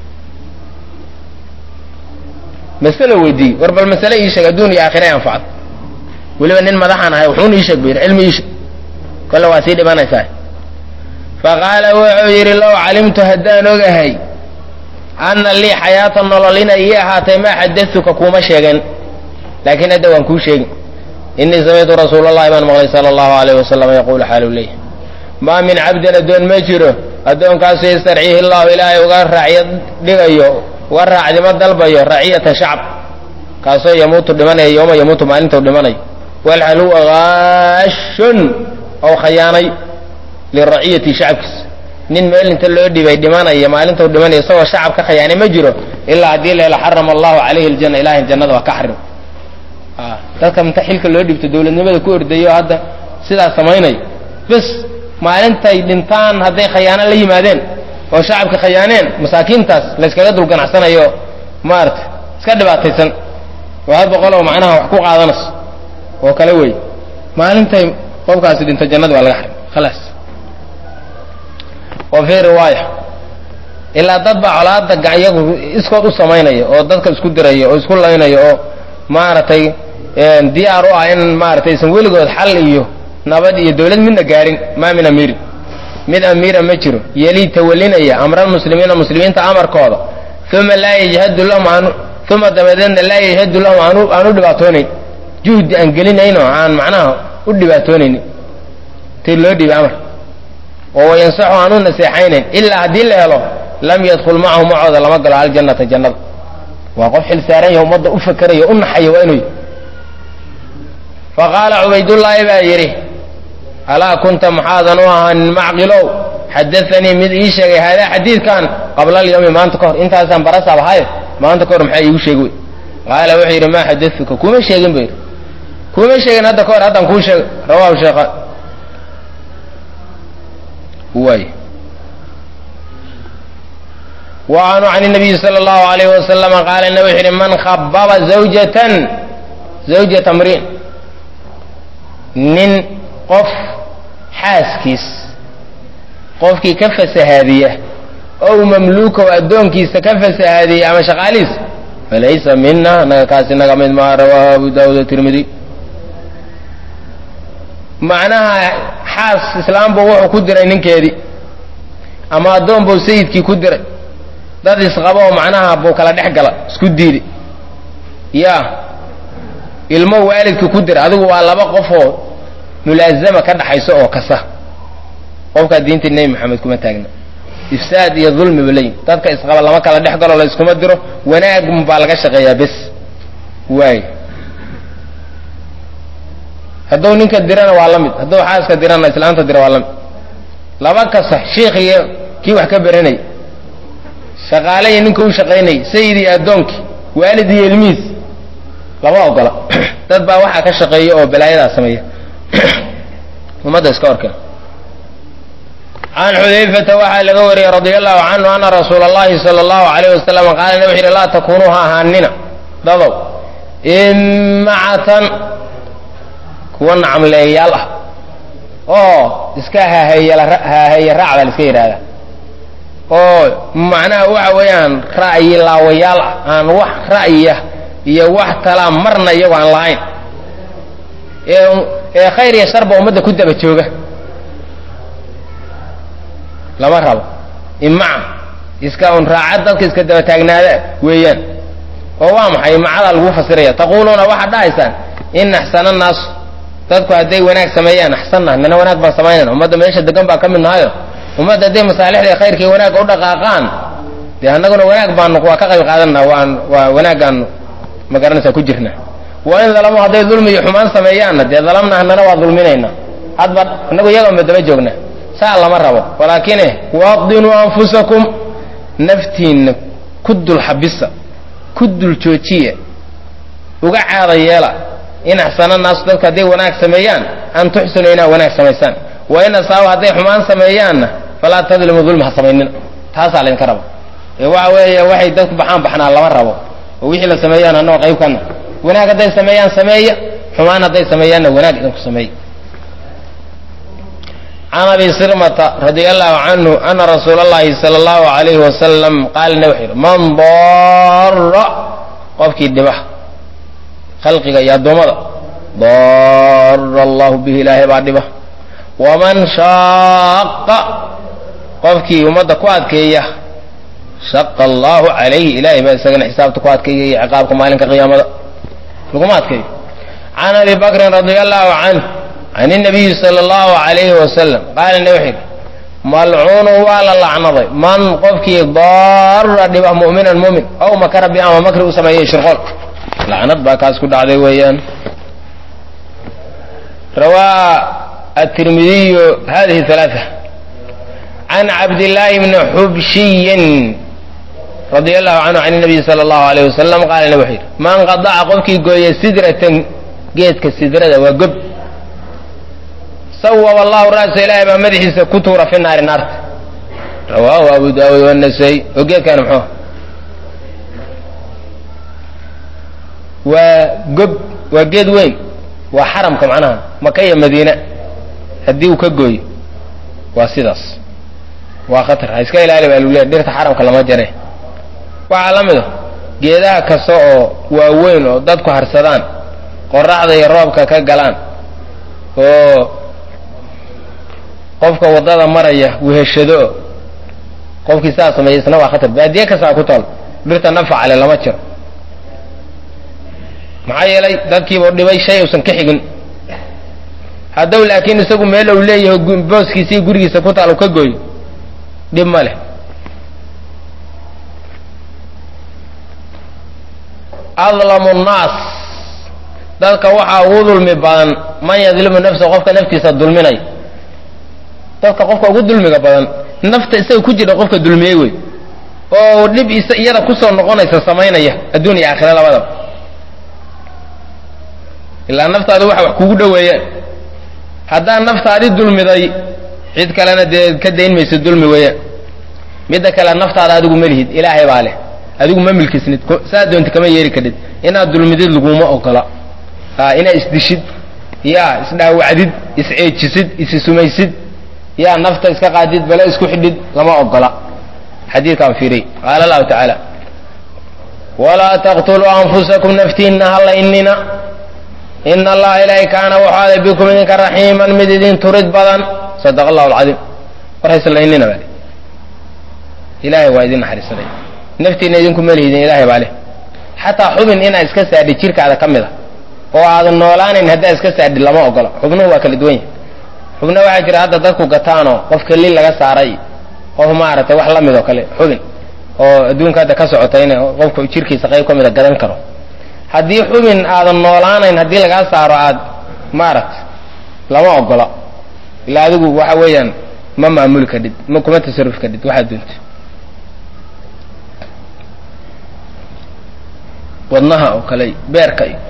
masalo weydiiyey war bal masale ii sheeg adduun iyo aakhira anfacad weliba nin madaxaan ahay wuxuun ii sheeg bu yidhi cilmi ii sheeg kolle waa sii dhimanaysaa faqaala wuxuu yidhi low calimtu haddaan ogahay anna lii xayaata nolol inay ii ahaatay maa xadatuka kuuma sheegen laakiin hadda waan kuu sheegin innii samictu rasuula allahi baan maqlay sala allahu alayh wasalam yaquulu xaalu leyh maa min cabdin addoon ma jiro addoonkaasoo yastarciihi llahu ilaahay uga raacyo dhigayo uga raacdimo dalbayo raciyata shacb kaasoo yamuutu dhimanaya yooma yamuutu maalintuu dhimanayo walhal huwa gaashun ou khayaanay liraciyati shacabkiisa nin meel inta loo dhibay dhimanaya maalintuu dhimanaya isagoo shacab ka khayaanay ma jiro ilaa haddii leela xarama allahu calayhi aljanna ilahay jannada waa ka xarim dadka inta xilka loo dhibto dowladnimada ku ordayo hadda sidaas samaynaya bes maalintay dhintaan hadday khayaano la yimaadeen oo shacabka khayaaneen masaakiintaas layskaga dul ganacsanayo maarata iska dhibaataysan oo had boqoloo macnaha wax ku qaadanayso oo kale wey maalintay qofkaasi dhinto jannada waa laga xarim khalaas wa fii riwaaya ilaa dad baa colaada iyagu iskood u samaynaya oo dadka isku diraya oo isku laynaya oo maaragtay diyaar u ah in maaratay isan weligood xal iyo nabad iyo dawlad midna gaarin maa min amiirin mid amiira ma jiro yelii tawalinaya amralmuslimiina muslimiinta amarkooda uma laa yajhadu lahum aan uma dabadeedna laa yajhadu lahum aan aan u dhibaatoonayn juhdi aan gelinayn oo aan macnaha u dhibaatoonaynin ti loo dhiibay amar oo wayansaxu aan u naseexaynayn ilaa haddii la helo lam yadkul macahu macooda lama galo aljannata jannada waa qof xil saaran yaha ummadda u fakeraya u naxaya waa inuu faqaala cubaydullaahi baa yidhi alaa kunta maxaadan u ahaanin macqilow xadaanii mid ii sheegay haadaa xadiidkan qabla alyawmi maanta ka hor intaasaan barasaab ahaye maanta ka hor maxaa iigu sheegi wey qaala wuxuu yidhi maa xadatuka kuma sheegin bu yidhi kuma sheegin hadda ka hor haddaan kuu sheegay rawahu sheekhaan waay wacanhu can nabiyi sala allahu alayh wasalama qaala na wuxuu yidhi man khababa zawjatan zawjata mriin nin qof xaaskiis qofkii ka fasahaadiya ow mamluukow addoonkiisa ka fasahaadiya ama shaqaalihiis falaysa mina naga kaasi naga mid maa rawaahu abu daawud tirmidi macnaha xaas islaamba wuxuu ku diray ninkeedii ama addoon buu sayidkii ku diray dad isqabo oo macnaha buu kala dhex gala isku diiday yaa ilmo waalidkii ku diray adigu waa laba qofoo mulaazama ka dhaxayso oo kasa qofkaa diinta nebi maxamed kuma taagna ifsaad iyo dulmi ba leeyihin dadka isqaba lama kala dhex galo la iskuma diro wanaag baa laga shaqeeyaa bes waay hadduu ninka dirana waa la mid hadduu xaaska dirana islaanta dira waa la mid laba kasa shiikh iyo kii wax ka beranay shaqaale iyo ninka u shaqaynay sayid iyo addoonkii waalid iyo ilmihiis lama ogola dad baa waxaa ka shaqeeya oo balaayadaa sameeya ummadda iska horkeen can xudayfata waxaa laga wariyey radia allahu canhu ana rasuula allahi sala allahu alayh wasalam qaala na wuxu yidhi laa takunuu ha ahaanina dadow imacatan kuwa nacamleeyayaal ah oo iska haaheeye raac baa la iska yidhahdaa oo macnaha waxa weeyaan ra'yi laawayaal ah aan wax ra'yiya iyo wax talaa marna iyagoo aan lahayn ee khayr iyo sharba ummadda ku daba jooga lama rabo imaca iska un raacad dadka iska daba taagnaada weeyaan oo waa maxay imacadaa lagu fasiraya taquuluuna waxaad dhahaysaan in axsana naasu dadku hadday wanaag sameeyaan axsanna nana wanaag baan samaynayna ummadda meesha degan baa ka mid nahayo ummadda hadday masaalixda khayrkii wanaagga u dhaqaaqaan dee annaguna wanaag baanu waa ka qayb qaadanna waan waa wanaaggaanu ma garanaysaa ku jirna wa in dalamu hadday dulmi iyo xumaan sameeyaanna dee dalamna hanana waa dulminayna hadba innagu iyagoonba daba joogna saa lama rabo walaakine waadinuu anfusakum naftiinna ku dul xabisa ku dul joojiya uga caada yeela in axsana naasu dadku hadday wanaag sameeyaan an tuxsinuu inaad wanaag samaysaan wa in asaabu hadday xumaan sameeyaanna falaa tadlimu dulmi ha samaynina taasaa laydinka raba ee waxa weeye waxay dadku baxaan baxnaa lama rabo oo wixii la sameeyaan annagoo qayb kana wanaag hadday sameeyaan sameeya xumaan hadday sameeyaanna wanaag idinku sameeya can abi sirmata radia allahu canhu ana rasuula allahi sala allahu alayhi wasalam qaalna wuxuu yidhi man dara qofkii dhiba khalqiga iyo addoommada dara allahu bihi ilaahay baa dhiba waman shaaqa qofkii ummadda ku adkeeya shaqa allahu calayhi ilaahay baa isagana xisaabta ku adkeeya iyo ciqaabka maalinka qiyaamada laguma adkeeyo can abi bakrin radia allahu canh can inabiyi sala allahu alayhi wasalam qaalina wuxuu yidhi malcuunu waa la lacnaday man qofkii daara dhiba mu'minan mumin ow makara bi ama makri u sameeyey shirqool lacnad baa kaas ku dhacday weeyaan rawaa atirmidiyu hadihi halaaa can cabdillaahi bni xubshiyin radia allahu canhu can nabiyi sala allahu alayh wasalam qaalina wuxuu yidhi man qadaca qofkii gooya sidratan geedka sidrada waa gob sawab allahu ra'sa ilaahay baa madaxiisa ku tuura fi naari naarta rawaahu abu daawuud wanasay oo geedkaani muxuu waa gob waa geed weyn waa xaramka macnaha maka iyo madiina haddii uu ka gooyo waa sidaas waa khatar ha iska ilaali baa luleeya dhirta xaramka lama jare waxaa la mid a geedaha kasta oo waaweyn oo dadku harsadaan qoraxda iyo roobka ka galaan oo qofka waddada maraya weheshado qofkii saa sameeya isna waa khatar baadiye kastaa ku taal dhirta nafacale lama jiro maxaa yeelay dadkiibuu dhibay shay uusan ka xigin haddow laakiin isagu meel uu leeyahay booskiisii gurigiisa ku taal uu ka gooyo dhib ma leh adlamu nnaas dadka waxaa ugu dulmi badan man yadlimu nafsa qofka naftiisa dulminay dadka qofka ugu dulmiga badan nafta isaga ku jira qofka dulmiyey wey oo dhib is iyada kusoo noqonaysa samaynaya adduun iyo aakhira labadaba ilaa naftaadu waxa wax kugu dhoweeyaan haddaa naftaadi dulmiday cid kalena dee ka dayn mayso dulmi weeyaan midda kale naftaada adigu ma lihid ilaahay baa leh adigu ma milkisnid saa doonti kama yeeri kadhid inaad dulmidid laguma ogola inaad isdishid yaa isdhaawacdid isceejisid isisumaysid yaa nafta iska qaadid bale isku xidhid lama ogola xadiidkaan fiiriy qaala allahu tacaala walaa taqtuluu anfusakum naftiinna halla inina ina allaha ilaahay kaana wuxuu aday bikum idinka raxiiman mid idin turid badan sadaqa allahu alcadiim warhaysla inina baa ilaahay waa idin naxariisanay naftiina idinku melihidin ilaahay baa leh xataa xubin inaad iska saadhi jirkaada ka mid a oo aadan noolaanayn haddaa iska saadhi lama ogola xubnuhu waa kala duwan yahay xubna waxaa jira hadda dadku gataanoo qof kelil laga saaray qof maaragtay wax la mid oo kale xubin oo adduunka hadda ka socota in qofku jirkiisa qayb ka mida gadan karo haddii xubin aadan noolaanayn haddii lagaa saaro aad maaragta lama ogola ilaa adigu waxa weeyaan ma maamuli kadhid ma kuma tasarrufi kadhid waxaad doonto wadnaha oo kale beerka iyo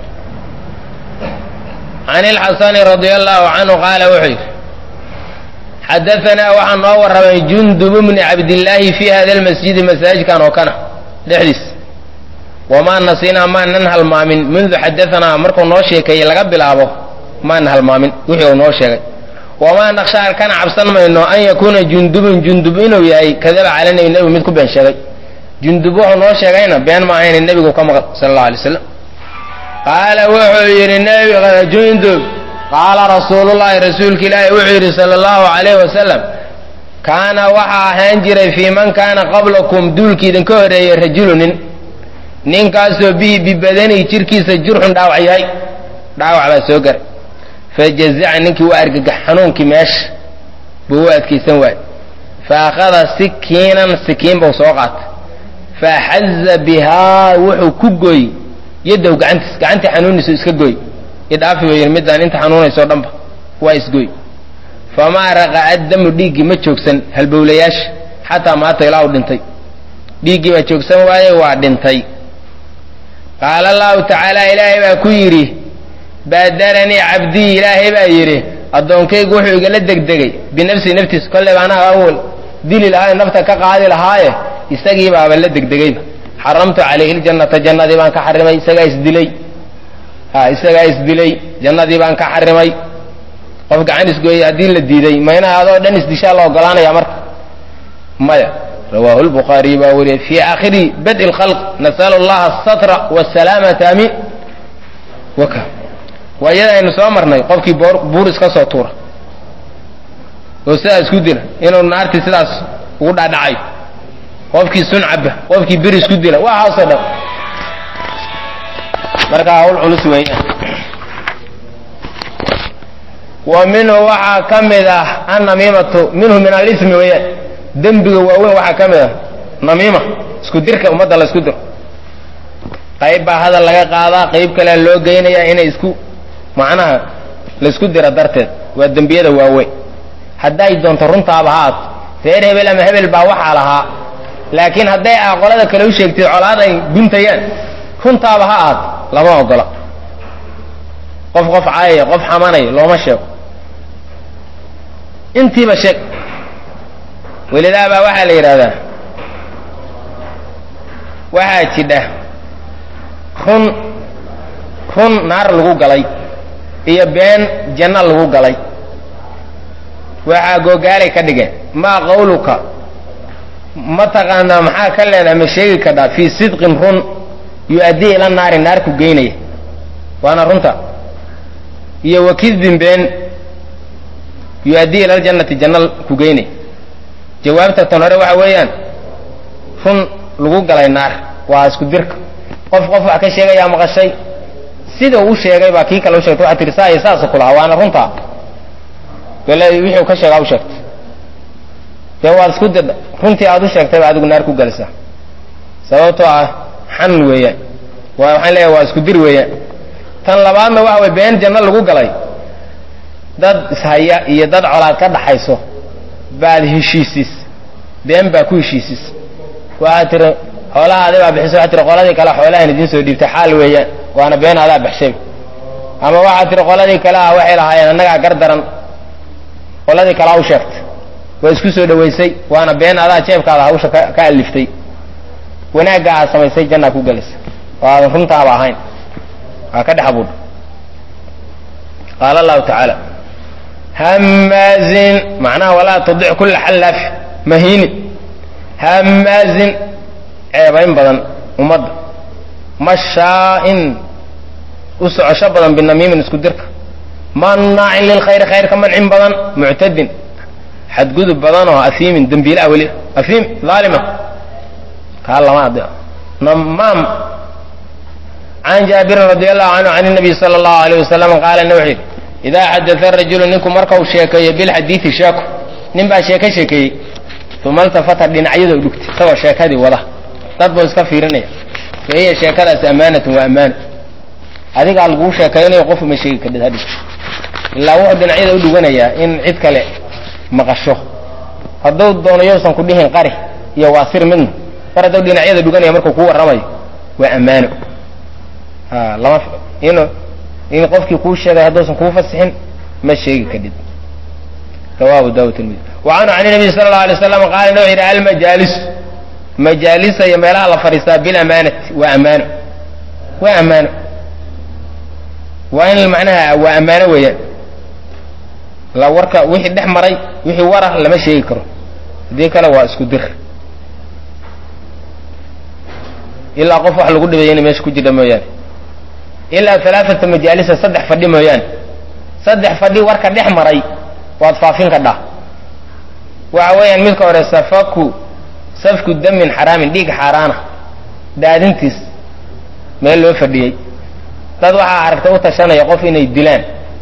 can ilxasani radia allahu canhu qaala wuxuu yidhi xadaanaa waxaa noo warramay jundub bni cabdillaahi fi hada lmasjidi masaajidkan oo kana dhexdiis wamaa nasinaa maanan halmaamin mundu xadaanaa markuu noo sheekeeyey laga bilaabo maana halmaamin wixii uu noo sheegay wamaa naqshaa kana cabsan mayno an yakuuna jundubun jundub inuu yahay kadaba cala nebi nebigu mid ku been sheegay jundub wuxuu noo sheegayna been ma ahayn nebigu ka maqal sala allau alay slam qaala wuxuu yidhi nebiga jundub qaala rasuulullahi rasuulka ilaahi wuxuu yidhi sala allahu calayhi wasalam kaana waxaa ahaan jiray fii man kaana qablakum duulkii idinka horreeyey rajulu nin ninkaasoo bihi bibadanihi jirkiisa jurxun dhaawac yahay dhaawac baa soo garay fajazaca ninkii u argagax xanuunkii meesha buu u adkaysan waayey fa akhada sikiinan sikiin buu soo qaatay faaxaza bihaa wuxuu ku gooy yaddahu gacantiis gacantii xanuunisu iska gooy idhaafi weyn midaan inta xanuunayso o dhanba waa isgoy famaa raqa'a damu dhiiggii ma joogsan halbowlayaasha xataa maata ilaa u dhintay dhiiggii baa joogsan waaye waa dhintay qaala allahu tacaala ilaahay baa ku yidhi baadaranii cabdii ilaahay baa yidhi addoonkaygu wuxuu igala degdegay binafsii naftiisa kolleyba anaa awal dili lahaaye nafta ka qaadi lahaaye isagii baaba la degdegayba xaramtu calayhi ljannata jannadii baan ka xarimay isagaa isdilay ha isagaa isdilay jannadii baan ka xarimay qof gacan isgooyey haddii la diiday mayna adoo dhan isdishaa la ogolaanaya marka maya rawaahu lbukhaariy baa weriye fii aakhiri badi lkhalq nasalu allaha asatra wasalaamata amin waka waa iyada aynu soo marnay qofkii buur iska soo tuura oo sidaa isku dila inuu naartii sidaas ugu dhaadhacayo qofkii sun caba qofkii bir isku dila waxaasoo dhan marka hawl culus weeyaan wa minhu waxaa ka mid ah annamiimatu minhu min alismi weeyaan dembiga waaweyn waxaa ka mid ah namiima isku dirka ummadda la isku diro qayb baa hadal laga qaadaa qayb kalea loo geynayaa inay isku macnaha la isku dira darteed waa dembiyada waaweyn hadday doonto runtaaba ha aad reer hebel ama hebel baa waxaa lahaa laakiin hadday aa qolada kale u sheegtid colaad ay guntayaan runtaaba ha aad lama ogola qof qof caayaya qof xamanaya looma sheego intiiba sheeg welidaabaa waxaa la yidhahdaa waxaa jidha run run naar lagu galay iyo been janno lagu galay waxaa googaalay ka dhigeen maa qawluka ma taqaanaa maxaa ka leedahay ma sheegi kadhaa fii sidqin run yu-addii ila naari naar ku geynaya waana runta iyo wakidbin been yu-addii ila ljannati janno ku geynaya jawaabta tan hore waxa weeyaan run lagu galay naar waa isku dirka qof qof wax ka sheegayaa maqashay sida uu sheegay baa kii kale u sheegtay waxaa tihi saa iyo saasa ku lahaa waana runtaa bale wixii u ka sheegaa u sheegtay dee waad isku didha runtii aad u sheegtay baa adigu naar ku gelisaa sababtoo ah xan weeyaan waa waxaan leeyahay waa isku dir weeyaan tan labaadna waxa way been janno lagu galay dad ishaya iyo dad colaad ka dhaxayso baad heshiisiis been baa ku heshiisiis waxaad tiri xoolaha adi baa bixisa waxaad tiri qoladii kale xoolahan idiin soo dhiibtay xaal weeyaan waana been adaa baxshay ama waxaad tiri qoladii kale ah waxay lahaayeen annagaa gar daran qoladii kale ha u sheegtay waa isku soo dhawaysay waana been adaa jeebkaada hawsha ka ka aliftay wanaagga aad samaysay jannaa ku gelaysa oo aadan runtaaba ahayn waa ka dhex abuudha qaala allahu tacaala hamaazin macnaha walaa tudic kulla xallaaf mahiini hamaazin ceebayn badan ummadda mashaa'in u socosho badan binamiimin isku dirka mannaacin lilkhayri khayrka mancin badan muctadin xadgudub badan oo afiimin dembiilaha weli afiim dhaalima kaa lama adi namaam can jaabirin radi allahu canhu can nabiy sala allahu alayh wasalam qaala ina wuxuu yidhi idaa xadaa rajulu ninku markau sheekeeyo bilxadiidi sheeko nin baa sheeko sheekeeyey uma altafata dhinacyada u dhugtay isagoo sheekadii wada dad buu iska fiirinaya fa hiya sheekadaas amaanatun waa ammaano adigaa laguu sheekaynayo qof uma sheegi kadhid hadhi ilaa wuxuu dhinacyada u dhuganayaa in cid kale maqasho hadduu doono yowsan ku dhihin qari iyo waa sir midna mar hadduu dhinacyada dhuganaya markuu kuu warramayo waa ammaano a lama in in qofkii kuu sheegay hadduusan kuu fasixin ma sheegi kadhid rawahu daawud tirmidi wa canhu can nabiy sala allau alay slam qaala wuxuu yidhi almajaalis majaalisa iyo meelaha la fadhiistaa bilamaanati waa ammaano waa ammaano waa in macnaha waa ammaano weeyaan la warka wixii dhex maray wixii warah lama sheegi karo haddii kale waa isku dir ilaa qof wax lagu dhibayay inay meesha ku jirta mooyaane ilaa alaaata majaalisa saddex fadhi mooyaane saddex fadhi warka dhex maray waad faafin ka dhah waxa weeyaan midka hore safaku safku damin xaraamin dhiig xaaraana daadintiis meel loo fadhiyey dad waxaa aragtay u tashanaya qof inay dilaan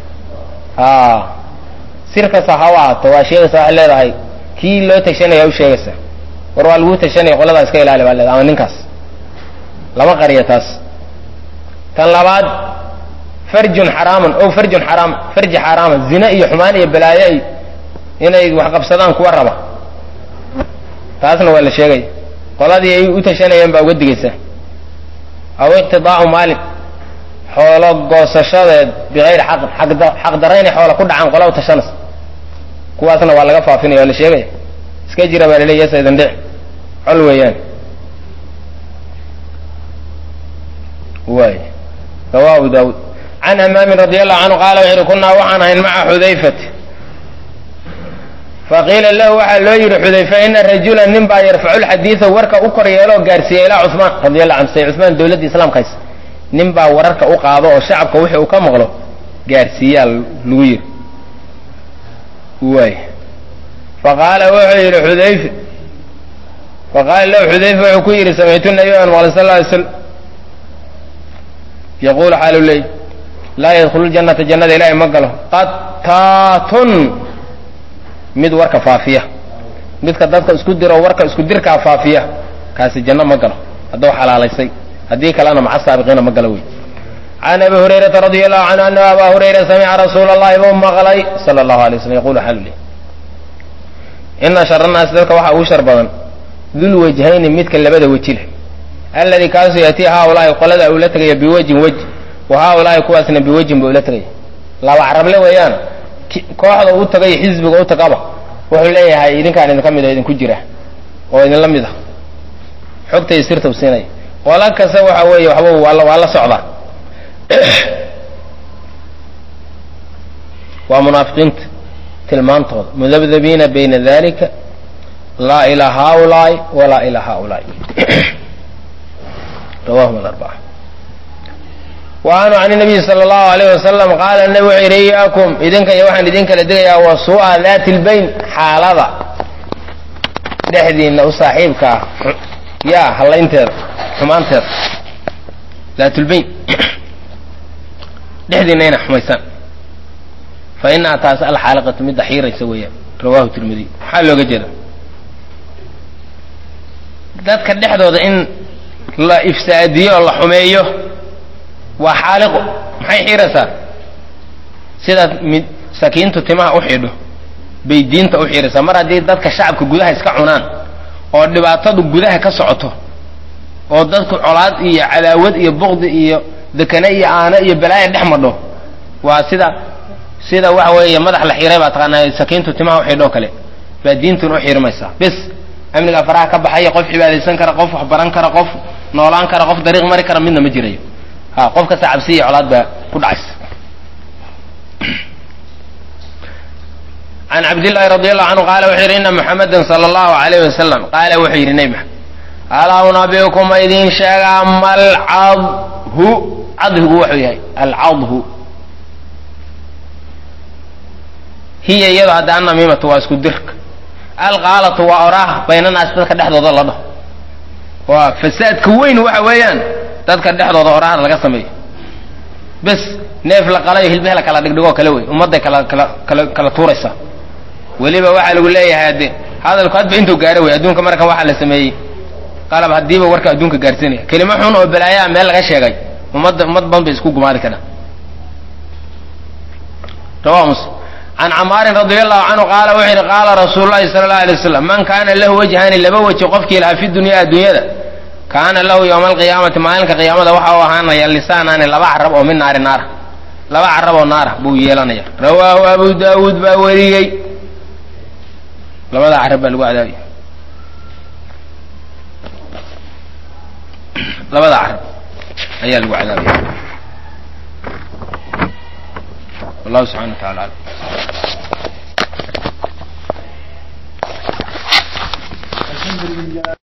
sir kasta ha u ahaato waa sheegaysa waxay leedahay kii loo tashanaya u sheegaysa war waa laguu tashanaya qoladaa iska ilaali baa leedahay ama ninkaas lama qariya taas tan labaad farjun xaraamun o farjun xaraam farji xaaraama zine iyo xumaan iyo balaayo ay inay wax qabsadaan kuwa raba taasna waa la sheegaya qoladii ay u tashanayeen baa uga digaysa aw iqtidaa'u maalin xoolo goosashadeed bikayri xaqin xaqdarra inay xoola ku dhacaan qola u tashanaysa kuwaasna waa laga faafinaya waa la sheegaya iska jira baa laleeya yasa idin dhic col weeyaan waay rawahu daawud can hamaamin radi allahu canhu qaala wuxu uhi kunaa waxaan ahayn maca xudayfati faqiila lahu waxaa loo yidhi xudayfa ina rajula nin baa yarfacu lxadiida warka u kor yeeloo gaarsiiya ilaa cumaan radi allahu canhu say cumaan dowladda islaamka haysa nin baa wararka u qaado oo shacabka wixii uu ka maqlo gaarsiiyaa lagu yidhi waay faqaala wuxuu yidhi xudayfe faqaala lahu xudayfa wuxuu ku yidhi samictu nabiy an maqlay sal ly slam yaquulu xaalu leey laa yadkhulu ljannata jannada ilaahay ma galo qattaatun mid warka faafiya midka dadka isku diro warka isku dirkaa faafiya kaasi janno ma galo hadduu xalaalaysay haddii kalena maca saabiqiina ma galo wey can abi hurayrata radi allahu canhu ana aba hurayra samica rasuula allahi buu maqlay sala allahu alay slam yaqulu xaalu leey ina shara naasi dadka waxaa ugu shar badan dul wajhayni midka labada weji leh alladii kaasuu yatii haaulaahi qolada uu la tegaya biwejin weji wa haaulaahi kuwaasna biwejin buu ula tegaya laba carable weeyaan kooxda u tagay xisbiga u tagaba wuxuu leeyahay idinkaan idinka mid oo idinku jira oo idinla mid ah xogtay sirta u siinaya qola kasta waxa weeye waxba waa waa la socdaa waa munaafiqiinta tilmaantooda mudabdabiina bayna dalika laa ilaa haaulaai walaa ilaa haaulaai rawahum alarbaca wa anhu can nabiyi sala allahu alayh wasalam qaala nabi wuxuu yidhi iyaakum idinka iyo waxaan idin kala digayaa wa suu'a daati lbayn xaalada dhexdiina u saaxiibka ah yaa hallaynteeda xumaanteeda daatulbayn dhexdiina ina xumaysaan fa inaha taas alxaaliqatu midda xiiraysa weeyaan rawahu tirmidi maxaa looga jeeda dadka dhexdooda in la ifsaadiyo oo la xumeeyo waa xaaliqo maxay xiiraysaa sidaad mid sakiintu timaha u xidho bay diinta u xiiraysaa mar haddii dadka shacabka gudaha iska cunaan oo dhibaatadu gudaha ka socoto oo dadku colaad iyo cadaawad iyo buqdi iyo dekane iyo aano iyo balaaya dhex madho waa sida sida waxa weeye madax la xiray baa taqaanaa sakiintu timaha uxidhoo kale baa diintun u xirmaysaa bis amnigaa faraha ka baxaya qof cibaadaysan kara qof wax baran kara qof noolaan kara qof dariiq mari kara midna ma jirayo ha qof kasta cabsi iyo colaad baa ku dhacaysa can cabdillahi radi allahu canhu qaala wuxuu yidhi ina muxamadan sala allahu alayh wasalam qaala wuxuu yidhi nebi maxamed alaa unabiukum ma idiin sheegaa malcadhu cadhigu wuxuu yahay alcadhu hiya iyado hadda annamiimatu waa isku dirka alqaalatu waa oraah baynanaas dadka dhexdooda la dhaho waa fasaadka weyn waxa weeyaan dadka dhexdooda oraahda laga sameeyo bes neef la qalayo hilbeh la kala dhigdhigoo kale wey ummadday kala kala kala kala tuuraysaa weliba waxaa lagu leeyahay hadde hadalku hadba intuu gaaro wey adduunka markan waxaa la sameeyey qalab haddiiba warka adduunka gaarsiinaya kelimo xun oo balaayaa meel laga sheegay ummadda ummad badan bay isku gumaadi karaan rawahu muslim can camaarin radi allahu canhu qaala wuxuu yidhi qaala rasuulu llahi sala allahu alay wasalam man kaana lahu wajhaani laba weji qofkii lahaa fi dunya adduunyada kaana lahu yowma alqiyaamati maalinka qiyaamada waxa u ahaanaya lisaanaani laba carab oo min naari naara laba carab oo naara buu yeelanaya rawaahu abu daawuud baa weriyey labada carab baa lagu cadaabaya labada carab ayaa lagu cadaabaya wallahu subxana wa tacala alam